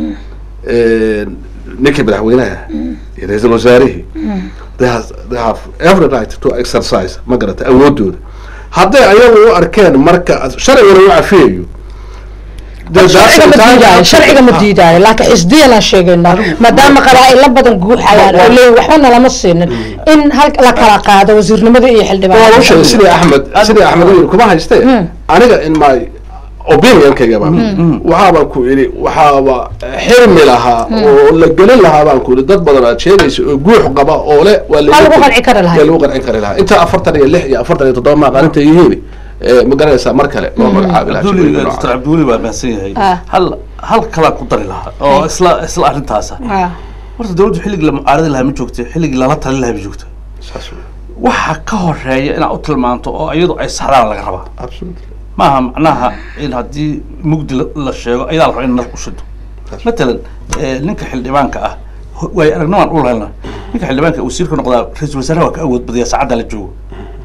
eh, ninkii madaxweynaha iyo ra-iisul wasaarihii they have, they have every right to exercise ma garata awoodooda hadday ayagu u arkeen marka sharciguna u cafiyayo Dee sharciga ma daas- diidaayo sharciga ma diidaayo laakiin xisdiyan aan sheegaynaa maadaama qabaa'ilo badan guuxayaan oo leeyihin waxba nalama siinin in hal la kala qaado wasiirnimada iyo waa u xildhibaan sheegay sidii axmed sidii axmed u yiri kuma haystee aniga in my opinionkayga ba waxaabaan ku idhi waxaaba xirmi lahaa oo la gelin lahaa baan ku idhi dad badan aad sheegaysa oo guux qaba oo le waa Waa lagu qanci kari lahaa. waa lagu qanci kari lahaa inta afartan iyo lix iyo afartan iyo toddoba maaqaaninta yihiin eh, ma garanaysaa mar kale loo magacaabi lahaa abduli shaqooyinka dr noocan. cabdiweli waa mahadsan yahay Ah. hal hal kalaa ku dari lahaa oo isla isla arrintaasa Ah, horta dawladdu xilligii la mucaaradi lahaa ma joogta xilligii lala talin lahaa ma joogta Saas wey. waxa ka horeeya inaad u tilmaanto oo iyadu ay saxdaan laga rabaa Absolutely. maaha macnaha in haddii mugdi la- la sheego ayadaa la raba in nal u shido matalan eh, ninka xildhibaanka ah ho- waay aragnimaan u lahayn ninka xildhibaanka wasiirka noqdaa ra-iisul wasaaraha waa ka awood badiyaa saacadda la joogo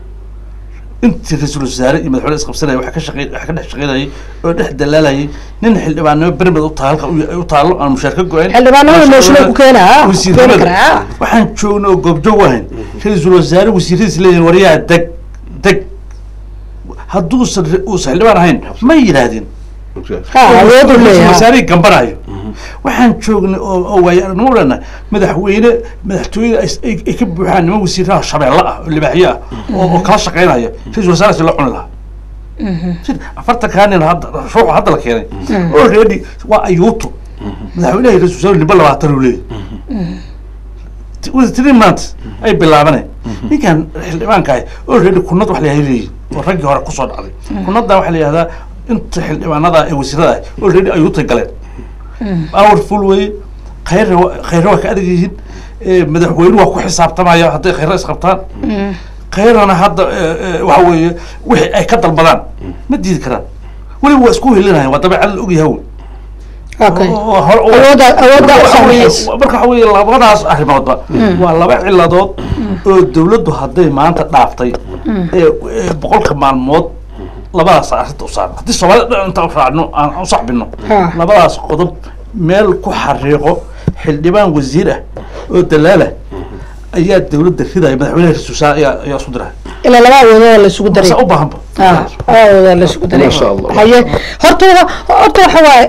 intii ra-iisul wasaare iyo madaxweyne isqabsanaya waxa ka shaqey waxa ka dhex shaqeynayay oo dhex dalaalayay nin xildhibaanimo bermed u taal u taalo aan mushaar ka go-ayn Xildhibaanada mooshinay ku keenaa, wasiirnimada. keeni karaa. waxaan joogna oo goobjoog ahayn ra-iisul wasaare wasiiradiis leeyihin waryaha deg deg hadduusan ra- uusan xildhibaan ahayn ma yidhaahdeen ha awood u leeyahay wasaarihii gambanayo waxaan joognay oo oo waayo aragnimo ulena madaxweyne madaxtooyada ay- ay ay ka buuxaan niman wasiiraha shabeelle ah oo libaaxyo ah oo oo kala shaqeynaya ra-isul wasaarahaasi la cuni lahaa Sida afartankaa nin hadda ruuxa hadda la keenay already waa ayuuto madaxweynaha iyo ra-isul wasaare nimba labaatan uu leeyahay within three months ay bilaabaneen ninkan xildhibaanka ah already kunad wax la yahay leeyihin oo raggii hore kusoo dhacday kunadda waxaa la yihahdaa inta xildhibaanada ee wasiirada ah already ayuutay galeen powerful wey khayr khayr waa ka adag yihiin Eh, madaxweyne waa ku xisaabtamaya hadday khayra isqabtaan khayrana hadda eh, eh, waxa weeye wixii ay ka dalbadaan ma diidi karaan weliba waa isku helinayan waa dabeecad la ogyahay wey okay oo hor- oo- Awoodda- awoodda marka u waxa weeye- saamaxaysa. marka waxa weeye labadaas arrimoodba waa laba ciladood oo dawladdu hadday maanta dhaaftay ee ee boqolka maalmood labadaas arrinta u saaran haddii soomaalida dhan inta u raacno aan u saxbino Ha. labadaas qodob meel ku xariiqo xildhibaan wasiir ah oo dalaala ayaa dawladda ridaya madaxweynaha ra-iisul wasaare ayaa ayaa isku diraya ilaa laba awoodoo la isugu daray Mase u baahanba ah laba awoodoo la isugu daray Masha Allah. haye horta wa- horta waxa waaye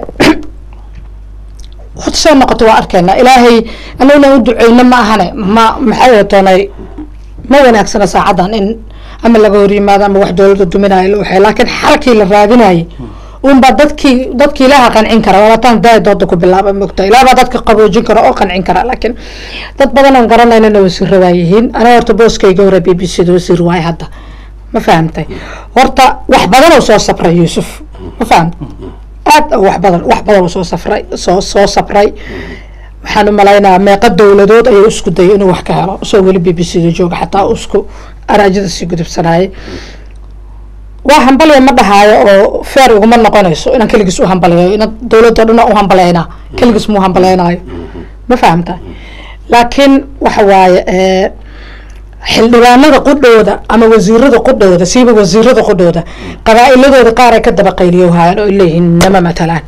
horta soo noqoto waa arkaynaa ilaahay anaguna u duceyno ma ahane ma maxay watoonay ma wanaagsana saacadan in ama laga hor yimaado ama wax dowladda duminayo la waxay laakiin xalkii la raadinayay unbaa dadkii dadkii ilaaha qancin kara wabataan daaya dooda ku bilaaba mogta ilaah baa dadka qaboojin kara oo qancin kara laakiin dad badan oon garanaynana wasiiro waa yihiin aniga horta booskayga hore b b c da wasiir waaye hadda ma fahamtay horta wax badan oo soo sabray yuusuf ma fahamtay aad oo wax badan wax badan oo soo safray soo soo sabray waxaan u malaynayaa meeqa dowladood ayuu isku dayay inuu wax ka helo isagoo weli b b c da jooga xataa uu isku araajada sii gudubsanayay waa hambalya ma dhahaayo oo feer uguma noqonayso inaan keligiis u hambalayo ina dowladda dhan u hambalaynaa keligiis muu hambalaynayo ma fahamta laakiin waxa waaye eh, xildhibaanada qudhooda ama wasiirada qudhooda siiba wasiirada qudhooda qabaa'iladooda qaar ay ka daba qayliyo haayaan oo ay leeyihiin nama matalaan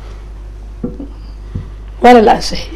waana la ansixiyey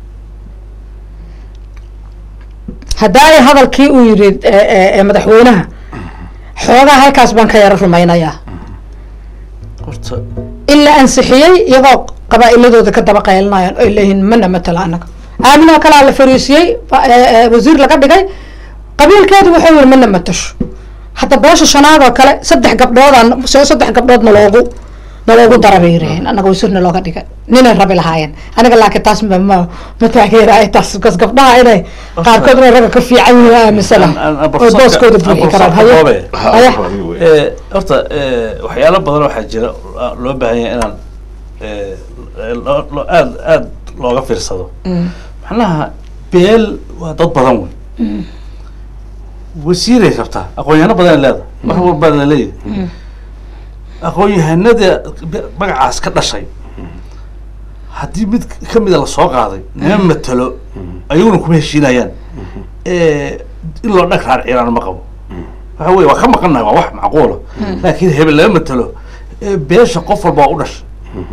haddaa ay hadalkii uu yidhi eh, eh, eh, madaxweynaha xoogaa halkaas baan ka yaro rumaynayaa horta in la ansixiyey iyagoo qabaa'iladooda ka daba qaylinayaan oo ay leeyihiin mana matala anaga aaminoo kalaa la fariisiyey fa- ee- ee wasiir laga dhigay qabiilkeedu wuxuu yiri mana matasho hadda beesha shanaad oo kale saddex gabdhoodaan se saddex gabdhood naloogu naloogu dara bay yiraheen anaga wasiirna looga dhigay ninay rabi lahaayeen aniga laakiin taas ma ma ma taageeraay taas bas gabdhaha inay qaarkood inay ragga ka fiican yihiin aaminsana oo booskooda buuxi karaan haye haye Eh, horta eh, waxyaalo badan waxaa jira ah, loo baahan yahay inaan eh, loo- loo- aad aad looga fiirsado macnaha beel waa dad badan wey wasiiray rabtaa aqoon-yahano badan leeda wax walbaa la leeyahay aqoon-yahanada magacaas ka dhashay haddii mid ka mida lasoo qaaday nima matalo ayaguna kuma heshiinayaan Eh, in loo dhag raarciyaan ma qabo waxa weye waa ka maqannahay waa wax macquula laakiin hebel lama matalo Eh, beesha qof walba waa u dhashay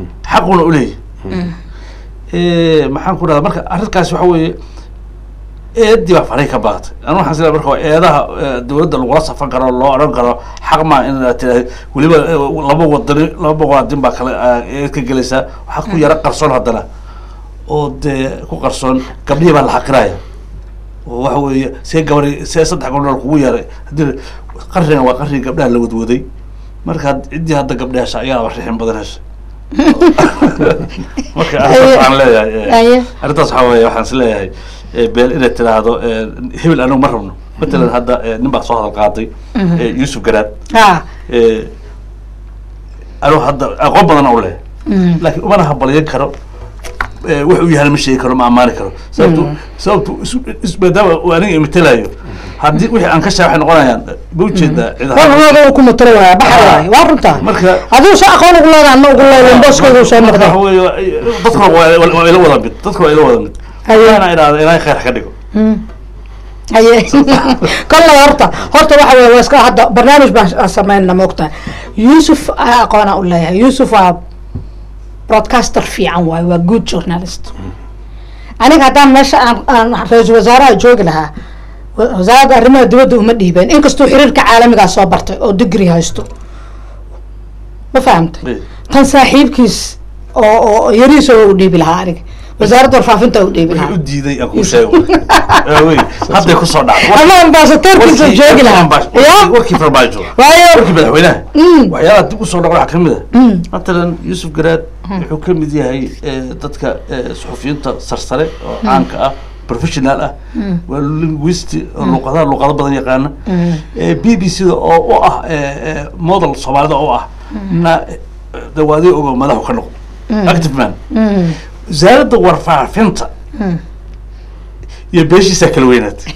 xaquna uleeyahy maxaan ku dhahda marka arrinkaas waxa weeye eedii baa faray ka baaqtay anu waxaan sila marka waa eedaha eh, dowladda lagula safan karo loo odhan karo xaq maa in aad tiraahdo weliba eh, laba wadani laba muwaadin baa kale ah, eed ka gelaysaa waxaa ku yara qarsoon haddana oo dee ku qarsoon gabdhihii baa la xaqiraya oo waxa weeye see gabadhi see saddex gabdhood kugu yeeray haddii qarrigan waa qarrigii gabdhaha la wadwaday marka had- ciddii hadda gabdha hesha ayaaba rixin badan hesha marka arrintaas waxaan leeyahay eh, Aye. arrintaas waxaa weeye waxaan is leeyahay eh, beel inay tiraahdo eh, hebel anigu ma rabno matalan hadda eh, nin baa soo hadal qaaday eh, yuusuf garaad ha eh, anigu hadda aqoon badan u leh laakiin umana habalyan karo eh, wax uu yahay ma sheegi karo ma ammaani karo sababtu sababtu isu- is- maadaama uu aniga imatelayo haddii wixii aan ka shaa waxay noqonayaan ma ujeedaa cid ahaan. warhooda uu ku matalo waaya baxa waay waa runtaa Marka- adigu soo aqoon ugu leedahay ma ugu leedahay booskooda uu soo Marka noqday waxa weeye, dadkuna waa waa ila wada mid dadkuna waa ila wada mid Aye. inaa idhaahdo ilaahay khayr ka dhigo haye kolley horta horta waxa weye waa iska hadda barnaamij baan sameynna moogtahay yuusuf aa aqoona u leeyahay yuusuf waa broadcaster fiican waaye waa good journalist aniga haddaan meesha aan aan ra-iisul wasaaraha joogi lahaa wa- wasaaradda arrimaha dibadda uma dhiibeen inkastuu xiriirka caalamigaa soo bartay oo digri haysto ma fahamtay tan saaxiibkiis oo oo yariisa u dhiibi lahaa aniga wasaaradda warfaafinta u dhiibi wixii u lahaa diiday aan kuu sheego Eh, wey hadday kusoo dhacdo ama ambaasadoorkiisa Warkii- joogi lahaa warkii- ya warkii farmaajo waayo warkii madaxweynaha Mm. waxyaalaha dib usoo dhaco waxaa kamid a matalan yuusuf garaad wuxuu ka mid yahay eh, dadka eh, suxufiyiinta sarsare oo caanka ah professional ah waa linguisti oo luqadaha luqado badan yaqaana Eh, b b c da oo u ah eh, eh, model soomaalida oo ah na dawaadi ogo madaxu ka noqdo active man wasaaradda warfaafinta iyo beeshiisaa kala weynaatay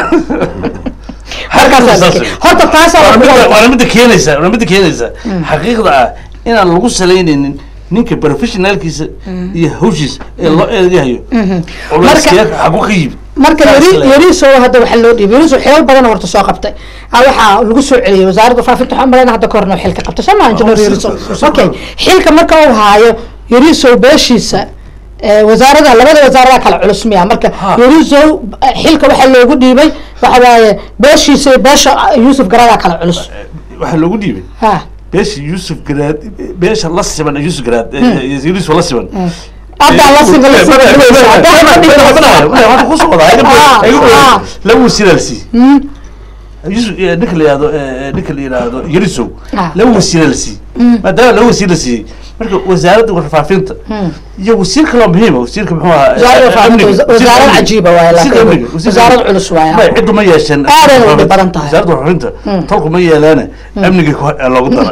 Halkaas aad arkay. Horta taasaa Waa waa midda- kuwa- waana midda keenaysa waana midda keenaysa xaqiiqda ah inaan lagu salaynaynin ninka professionaalkiisa iyo hawshiisa ee loo eegahayo culayskee xagu ka yimid marka Saas yari leeyahay. yariso hadda waxaa loo dhiibay yariso xilal badan horta soo qabtay ah waxaa lagu soo celiyey wasaaradda faafinta waxaan malayna hadda kahorna xil ka qabtay soo maa injineer si- yariso si- si- okay xilka marka uu haayo yariso beeshiisa eh, wasaaradaha labada wasaaradaha kala culus miya marka Ha. yariso eh, xilka waxaa loogu dhiibay waxa waaye beeshiisa iyo beesha ah, yuusuf garadaa kala culus waxaa loogu dhiibay ha beesha yuusuf garaad beesha la siban ee yuusuf garaad ee yusuf la siban haddaa la siba la siba hadda kusoo wadaa Ah, ah. laba wasiiraa la siiyey yusuf eh, ninka la yihahdo eh, ninka la yihahdo yarisow Ah. laba wasiira la siiyey maadaama laba wasiir la siiyey marka wasaaradda warfaafinta iyo wasiir kaloo muhiima wasiirka muxuu ahaa eh, Wasaaradda warfaafinta, amniga, wasa- wasiirka wasaarad amniga. cajiiba waaye, Wasiirka laakiin amniga, wasiirka wasaarad amniga. culus waaye. May, ciddu ma yeesheen Aad ay u dhib badan tahay. wasaaradda warfaafinta tolku ma yeelaane amniga ku- eh, loogu dara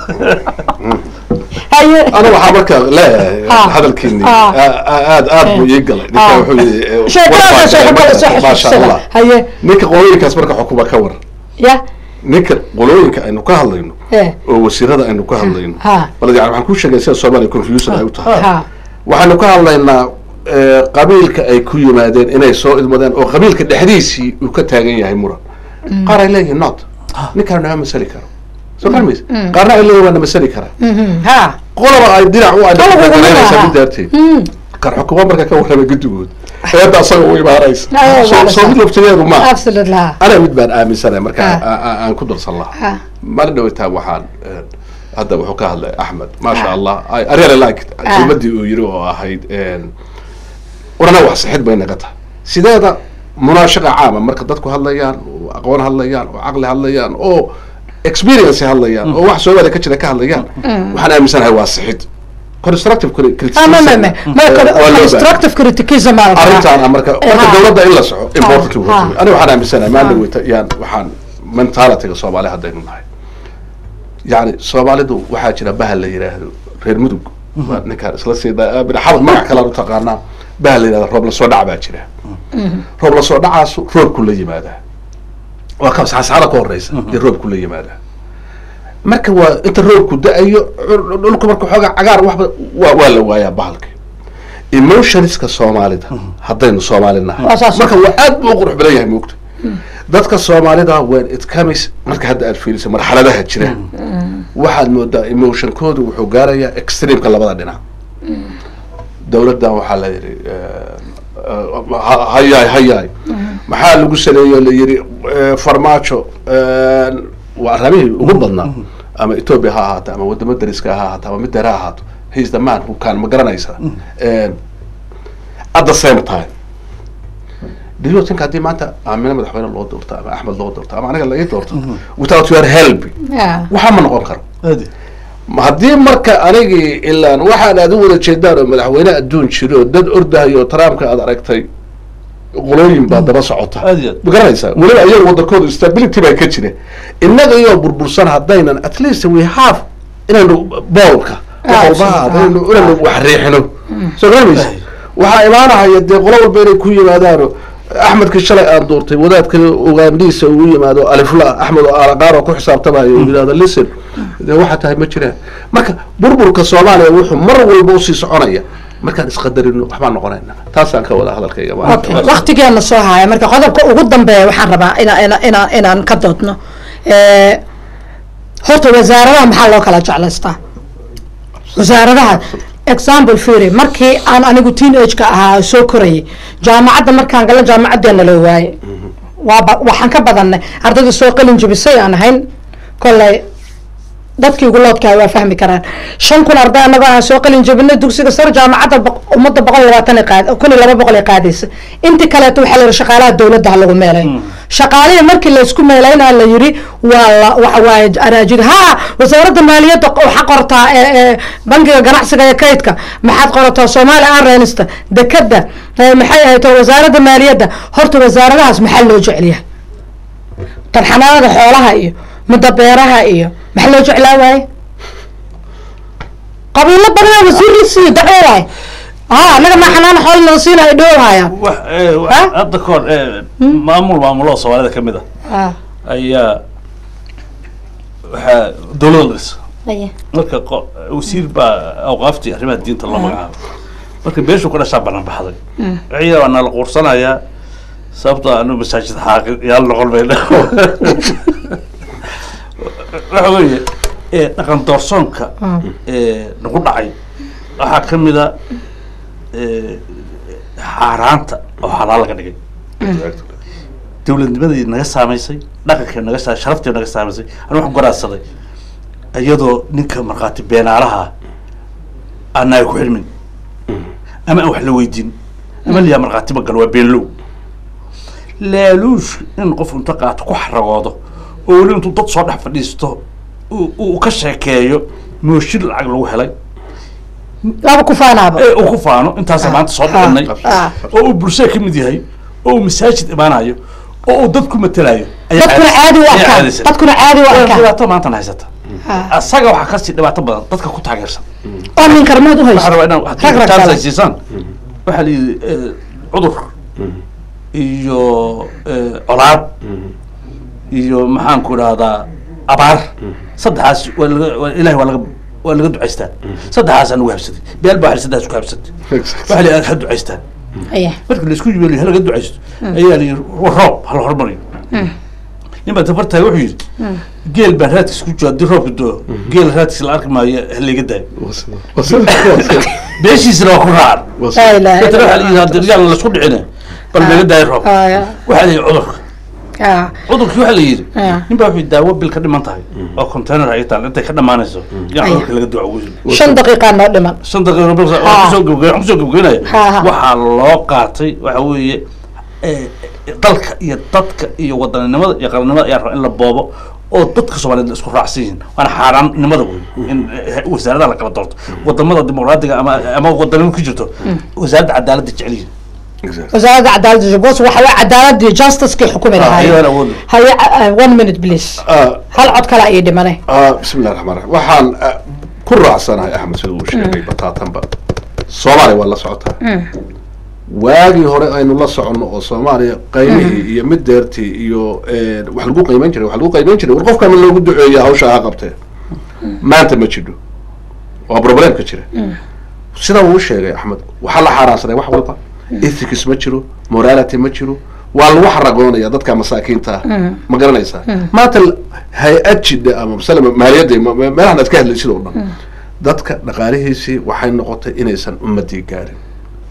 haye أنا waxaa marka leeyahay Ah. hadalkiini Ah. aad aad buu ii galay ninka Ah. wuxuu yidhi sheekadaasa sheeko kale soo maasha xasuusada allah haye ninka qolooyinkaas marka xukuma ka war ya ninka qolooyinka aynu ka hadlayno Eh. oo wasiirada aynu ka hadlayno Ha. bal yani waxaan ku sheegay sida soomaaliya confusion ay u tahay ha waxaanu ka hadlaynaa eh, qabiilka ay ku yimaadeen inay soo idmadeen oo qabiilka dhexdiisii uu ka taagan yahay muran qaar ay leeyihiin not ninkaan nama masali karo soo kalmaysa qaarna ay leeyihin waa na masali karaa Mhm, ha qolaba ay dhinac u Qolaba ugu adagaranaysa lahaa. mid daarteed Mm. kan xukuma marka ka warramay guddigood eedda asaga u imaanaysa Ayaa, soo waa soo mid laftigeedu ma absolutely ha ana mid baan aaminsanay marka Ah. a- a- aan ku darsan lahaa ha maalin dhawataa waxaan eh, hadda wuxuu ka hadlay axmed maasha allah I I really like it. Ah. kelmadii uu yiri oo ahayd warana wax sixid bay naga tahay sideeda munaashaqa caama marka dadku hadlayaan oo aqoon hadlayaan oo caqli hadlayaan oo experience hadlayaan oo wax soomaaliya ka jira ka hadlayaan waxaan aaminsanahay waa sixid constructive cri- criticism ama ma ma ma eh, waa loo baahan. constructive criticism aa la rabaa. arrintaan marka Eh, marka ha. dowladda in la soco important Ha. way aniga waxaan aaminsanahay maalin Ha. dhaweyta yaan waxaan mentalityga soomaali haddaynu nahay yani soomaalidu waxaa jira bahal la yidhaahdo reer mudug waa ninkaan isla sida binaxabad magac kalaan u taqaanaa bahal la yidhahdo roob lasoo dhac baa jira roob lasoo dhacaasu roobku la yimaadaa waa ka saxsaxada ka horeysa iyo roobku la yimaadaa marka waa inta roobku da-ayo cul- dhulku marka xoogaa cagaar waxba waa waa la waayaa bahalka emotionska soomaalida haddaynu soomaali nahay Waa saas. marka waa aad buu u qurux badan yahay moogta dadka soomaalida when it comes marka hadda aad fiiriso marxaladaha jira waxaad moodaa emotionkoodu wuxuu gaarayaa extreemka labada dhinac dowladdan waxaa la yidhi eh, eh, ha- hayaay hayaay maxaa lagu saleeyo la yidhi eh, farmaajo eh, waa arrimihii ugu badnaa ama ethiopia ha ahaato ama wadamo dariska ha ahaato ama mid dheer ha ahaato he's the man who can ma garanaysaa Eh, at the same time diyootinka haddii maanta aamina madaxweyne loo doorto ama axmed loo doorto ama aniga la ii doorto without your help Yeah. waxaa ma noqon karo aadi Ma haddii marka anigii ilaan waxaan aad u wada jeedaan oo madaxweyne adduun jiro dad ordahayo trumpka aad aragtay qolooyin baa daba socota Aad iyo aad. ma garanaysaa weliba iyaga wadankooda stability baa ka jira innaga iyoo burbursan haddaynan at least we have inaynu boolka Ah, qolbaha ah, inaynu inaynu wax riixino soo garanaysa Ay. waxaa imaanahaya dee qolo walba inay ku yimaadaano axmedkii shalay aan doortay wadaadka ugaandhiisa uu yimaado alifla axmed oo alaqaar oo ku xisaabtamayo uu yidhahdo listen dee waxaa tahay ma jiraan marka burburka soomaaliya wuxuu mar walba usii soconaya markaan isqadarino waxbaan noqonayna taasaan ka wada hadalkayga Okay, waqtigeena soo haya marka qodobka ugu dambeeya waxaan rabaa inaa ina inaa inaan ka doodno Eh, horta wasaaradaha maxaa loo kala jeclaystaa wasaaradaha example fury markii aan anigu teenage-ka ahaa soo korayay jaamacadda markaan gala jaamacadeena loo waaye waaba waxaan ka badanay ardayda soo qalin jabisay aan ahayn kolley dadkii ugu loodkaa waa fahmi karaan shan kun arday anagoo aan soo qalin jabinay dugsiga sare jaamacadda boq- ummadda boqol iyo labaatan ay qaad kun iyo laba boqol ay qaadaysa intii kaleeto waxaa la yidhi shaqaalaha dowladda ha lagu meelay shaqaalihii markii laysku meelaynaa la yidhi waa la waxa waaye araajid ha wasaaradda maaliyadda waxaa qortaa ee ee bangiga ganacsiga ee kaydka maxaad qorataa soomaali airlinesta dekada ee maxay ahayd oo wasaaradda maaliyadda horta wasaaradahaas maxaa loo jecelyahay tan xanaanada xoolaha iyo midda beeraha iyo maxaa loo jeclaa waaye qabiilo badanaa wasiirisiiyo dacwo waay ha anaga maa xanaana xoolo nala siinayo dhowhayaan wax eh, wax- Ha? hadda kahor eh, maamul maamulada soomaalida ka mid a ah ayaa waxaa dowladda la dhisa aye marka qo- wasiir baa awqaaftii arrimaha diinta loo magacaabo marka beeshu ka dhashaa banaan baxday ciida waa nala quursanayaa sababtoo anu masaajid xaaqin yaal noqon mayna waxa weeye ee dhaqan doorsoonka ee nagu dhacay waxaa ka mid a ee, xaaraanta oo xalaal laga dhigay dowladnimadii naga saamaysay dhaqankii naga sa sharaftii naga saamaysay anu waxaan garaadsaday iyadoo ninka markhaati beenaalaha aan naga ku xirmin ama aan wax la weydiin ama liyaa markhaati ma galo waa beenlow laaluush in qof inta qaato ku xaragoodo oo weli intuu dad soo dhex fadhiisto uu- uu ka sheekeeyo mooshin lacag lagu helay laba ku faanaaba ee uu ku faano intaasa maanta soo dhicinay ah oo uu bulshada ka mid yahay oo uu masaajid imaanayo oo uu dad ku matelayo ayaa dadkuna caadis- caadi u ayaa arkaan caadisay. dadkuna caadi u Waa arkaan dhibaato maantan haysata Ah. asaga waxaa kasii dhibaato badan dadka ku taageersan oo min karmood u waxaa haysto rabaa inaan rag haddii rag chance kale ay siisaan waxaa la yidhi eh, cudur iyo eh, colaad iyo maxaan ku idhahdaa abaar saddexaas waa laga waa ilahi waa laga waa laga ducaystaa saddexaas aan ugu habsaday beel baa saddexaas ku habsatay waxaa la yidhi ha ducaystaan aye marka laisku yimaaliyo halaga ducaysto ayaa la yidhi "War roob hala hormariyo nin baa tabartahay wuxuu yidhi geel baan raadkiis ku jiro haddii roobka doo geel raadkiis la arki maayo halayga daayo beeshiisana waa ku raacan laa ilaaha dadna illa waxaa la yidhi haddii yaan laisku dhicine bal naga daayo roob Allah. waxaa la yidhi cudurka Ah, cudurkii waxaa la yidhi ah. nin baa wuxuu daawo bil ka dhiman tahay oo container ay taal intay ka dhamaanayso yaan cudurka laga duca ugu jiro shan daqiiqaa noo dhiman shan daqiiqo bil Ha. waxaan kusoo gabagay- waxaan kusoo gabagaynaya Ha, ha. waxaa loo qaatay waxa weeye eh, dalka iyo dadka iyo wadaninimada iyo qaranimada ayaa raba in la boobo oo dadka soomaaliyeed la isku raacsan yihiin waana xaaraannimada wey in eh, wasaaradaha la kala doorto wadamada dimuqraadiga ama ama wadanimo ku jirto wasaaradda cadaaladda jecel yihiin wasaaradda cadaaladda jubbaland waxa waa cadaaladii justicekii xukumi ayadaan lahaayeen awood haye uh, one minute please hal cod kale ayay dhimanay bismi illahi raxmaan raxiim waxaan ah, ku raacsanahay axmed sida uu sheegay bataatanba soomaaliya waa la socotaa waagii hore aynu la soconno oo soomaaliya qaymihii iyo mid deertii iyo eh, wax lagu qiimeyn jiray wax lagu qiimeyn jiray war qofkama loogu duceeya hawsha ha qabtee maanta ma jidho waa problemka jira sida uu sheegay axmed waxaa la xaaraansaday wax walba ethics ma jiro morality ma jiro waa lagu xaragoonaya dadka masaakiinta ah ma garanaysaa maanta l- hay-ad jidha ama masala maaliyadda ma- ma- meelahan aad ka hadlaysid oo dhan dadka dhaqaalihiisii waxay noqotay inaysan ummadii gaarin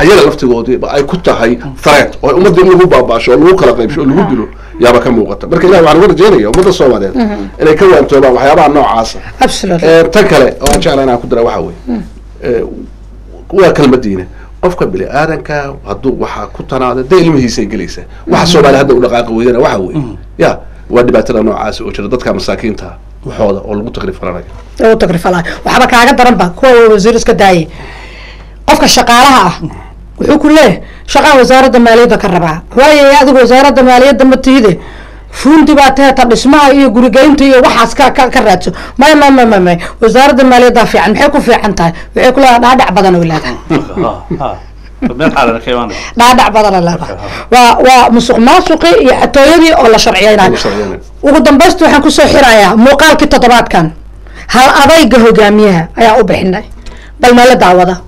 ayaga laftigoodii ay ku tahay threat oo ummadda in lagu baabaasho oo lagu kala qaybsho oo lagu dilo yaaba ka muuqata marka ilahi waxaan uga rajeynaya ummadda soomaaliyeed inay ka waantoobaan waxyaabaha noocaasa absolutely Eh, tan kale oo aan jeclaa inaan ku dara waxa weeye eh, waa kelmadiina qofka bini aadanka hadduu waxaa ku tanaada dee ilmihiisay gelaysaa waxa soomaali hadda u dhaqaaqi weydana waxa weeye ya waa dhibaatada noocaas oo jira dadka masaakiinta waxooda oo lagu takrif faranayo oo u tagrifalay waxba kaaga daran ba kuwa wasiir iska daayay qofka shaqaalaha ah wuxuu ku leeyahay shaqaa wasaaradda maaliyadda ka rabaa waayo adigu wasaaradda maaliyadda ma tihide fuundi baa teeta dhismaha iyo gurigeynta iyo waxaas ka ka ka raadso may may may may may wasaaradda maaliyadda fiican maxay ku fiican tahay waxay ku leedahay dhaadhac badan oo leedahay meel xaalana ka imaanaya dhaadhac badan oo leedahay waa waa musuq maasuqi iyo xatooyadii oo la sharciyeynayo Lagu sharciyeynayo. ugu dambaysta waxaan kusoo xirayaa muuqaalkii toddobaadkan hal adayga hogaamiyaha ayaa u bixinay bal meelo daawada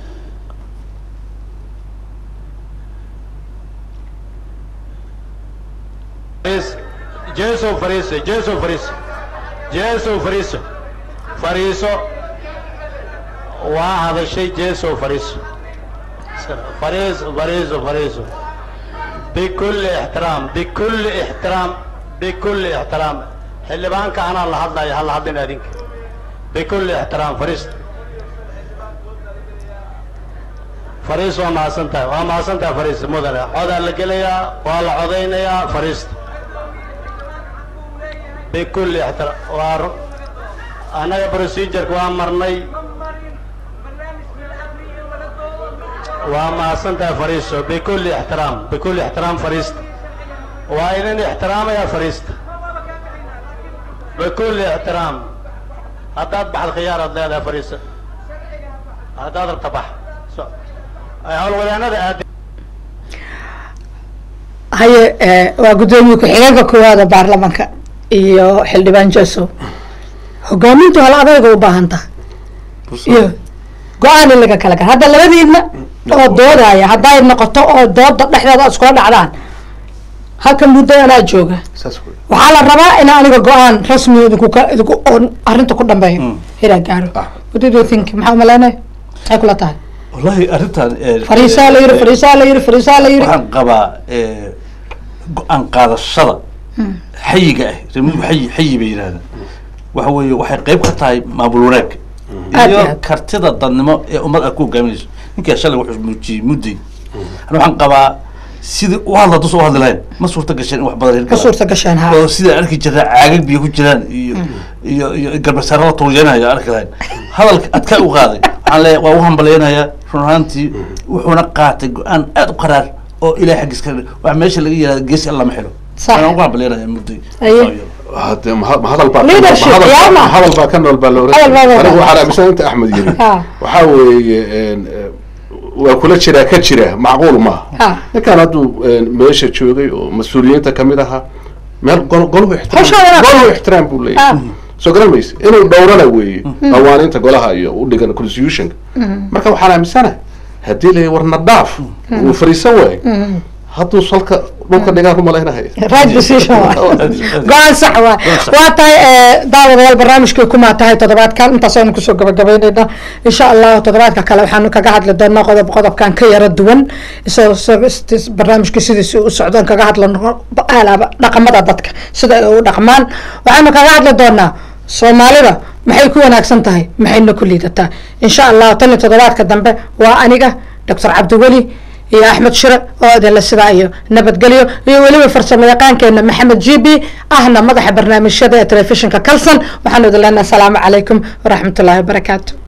Fariis- Jeeso fariiso, Jeeso fariiso, Jeeso fariiso, fariiso. Waa hadashay Jeeso fariiso. Fariiso, fariiso, fariiso. بكل احترام بكل احترام بكل احترام xildhibaanka anaa la hadlaya hala hadlin adinka بكل احترام fariis fariis waa mahadsan tahay waa mahadsan tahay fariis mudane codaa la gelayaa waa la codaynayaa fariista bikulli ixtiraam waa ru- annaga procedureka waa marnay waa mahadsan tahay fariiso bikulli ixtiraam bikulli ixtiraam fariista waa idin ixtiraamayaa fariista bikulli ixtiraam haddaad baxad khiyaaraad leedahay fariisa haddaad rabta bax So- howlwadaanada aad haye eh, waa guddoomiye ku-xigeenka koowaada baarlamanka iyo xildhibaan jeso hogaamintu hal adayga u baahan tahay iyo go-aan in laga kala gara hadda labadiidna oo doodaya hadday noqoto oo dooda dhexdeeda iskula dhacdaan halkan muddo anaa jooga saas wey waxaa la rabaa in aniga go-aan rasmi idinku ka idinku oo arrinta ku dambeeyo inaa gaaro Ah. what did you think maxaa umaleynaya maxay kula tahay wallahi arrintan eh, fariisaa la yiri eh, fariisaa la yiri fariisaa la yiri waxaan qabaa eh, go-aan qaadashada xayiga ah remuhu xayi xayi bay yidhahdaan waxa weeye waxay qayb ka tahay maamul wanaag Aad iyo iyo aad. kartida dadnimo ee ummad aad ku hogaaminayso ninkaa shalay wuxuu muujiyey mudday ana waxaan qabaa sidii u hadla dusa u hadli lahayn ma suurta gasheen in wax badan ka hirgalaan. suurta gasheen ha oo sidaa arki jirta caagag biyo ku jiraan iyo iyo iyo garbasaaro la tuuyanaya arki lahayn hadalka adkaa u qaaday waxaan leeyahay waa u hambaleynayaa run ahaantii wuxuuna qaatay go-aan aad u qaraar oo ilahay xaggiis ka wax meesha laga yihahda geesi alla ma xilo Sax. waan ugu hambaleynayaa mudday Aye. hade ma ma hadal baa Leadership, ma hadal baa- yaama. ma hadal baa ka nool baa la oran Hadal baa jiray. ka anigu nool. waxaan aaminsan inta axmed yiri Ha. waxaa weeye een, eh, waa kula jiraa ka jira macquul maaha Ha. ninkan hadduu een, meesha joogay oo mas-uuliyiinta kamid ahaa meel gol golhu Hawsha wanaagsan. ixtiraam golhu ixtiraam buu Ah. leeyahay soo garan mayse inuu dhowrana weeye qawaaniinta golaha iyo u dhigan constitutionka marka waxaan aaminsanahay haddii la warna dhaaf uu fariisan waayo hadduu salka dhulka dhigaan ku malaynahay right decision waay. go-aan sax waay waa tahay eh, daawadayaal barnaamijkii kumaa tahay toddobaadkan intaasaynu kusoo gabagabaynayna insha allahu toddobaadka kale waxaanu kaga hadli doonaa qodob qodobkan ka yara duwan isagoo isagoo ist- barnaamijkii sidiisi u socdoon kaga hadlano alaaba dhaqamada dadka sida ay u dhaqmaan waxaanu kaga hadli doonaa soomaalida maxay ku wanaagsan tahay maxayna ku liidataa insha allahu tan iyo toddobaadka dambe waa aniga doctor cabdiweli iyo axmed shire oo idinla sidaa iyo nabadgelyo iyo weliba farsamo yaqaankeena maxamed g b ahna madaxa barnaamijyada ee telefishinka kalson waxaanu idin leenahay asalaamu calaykum waraxmatullaahi wabarakaatu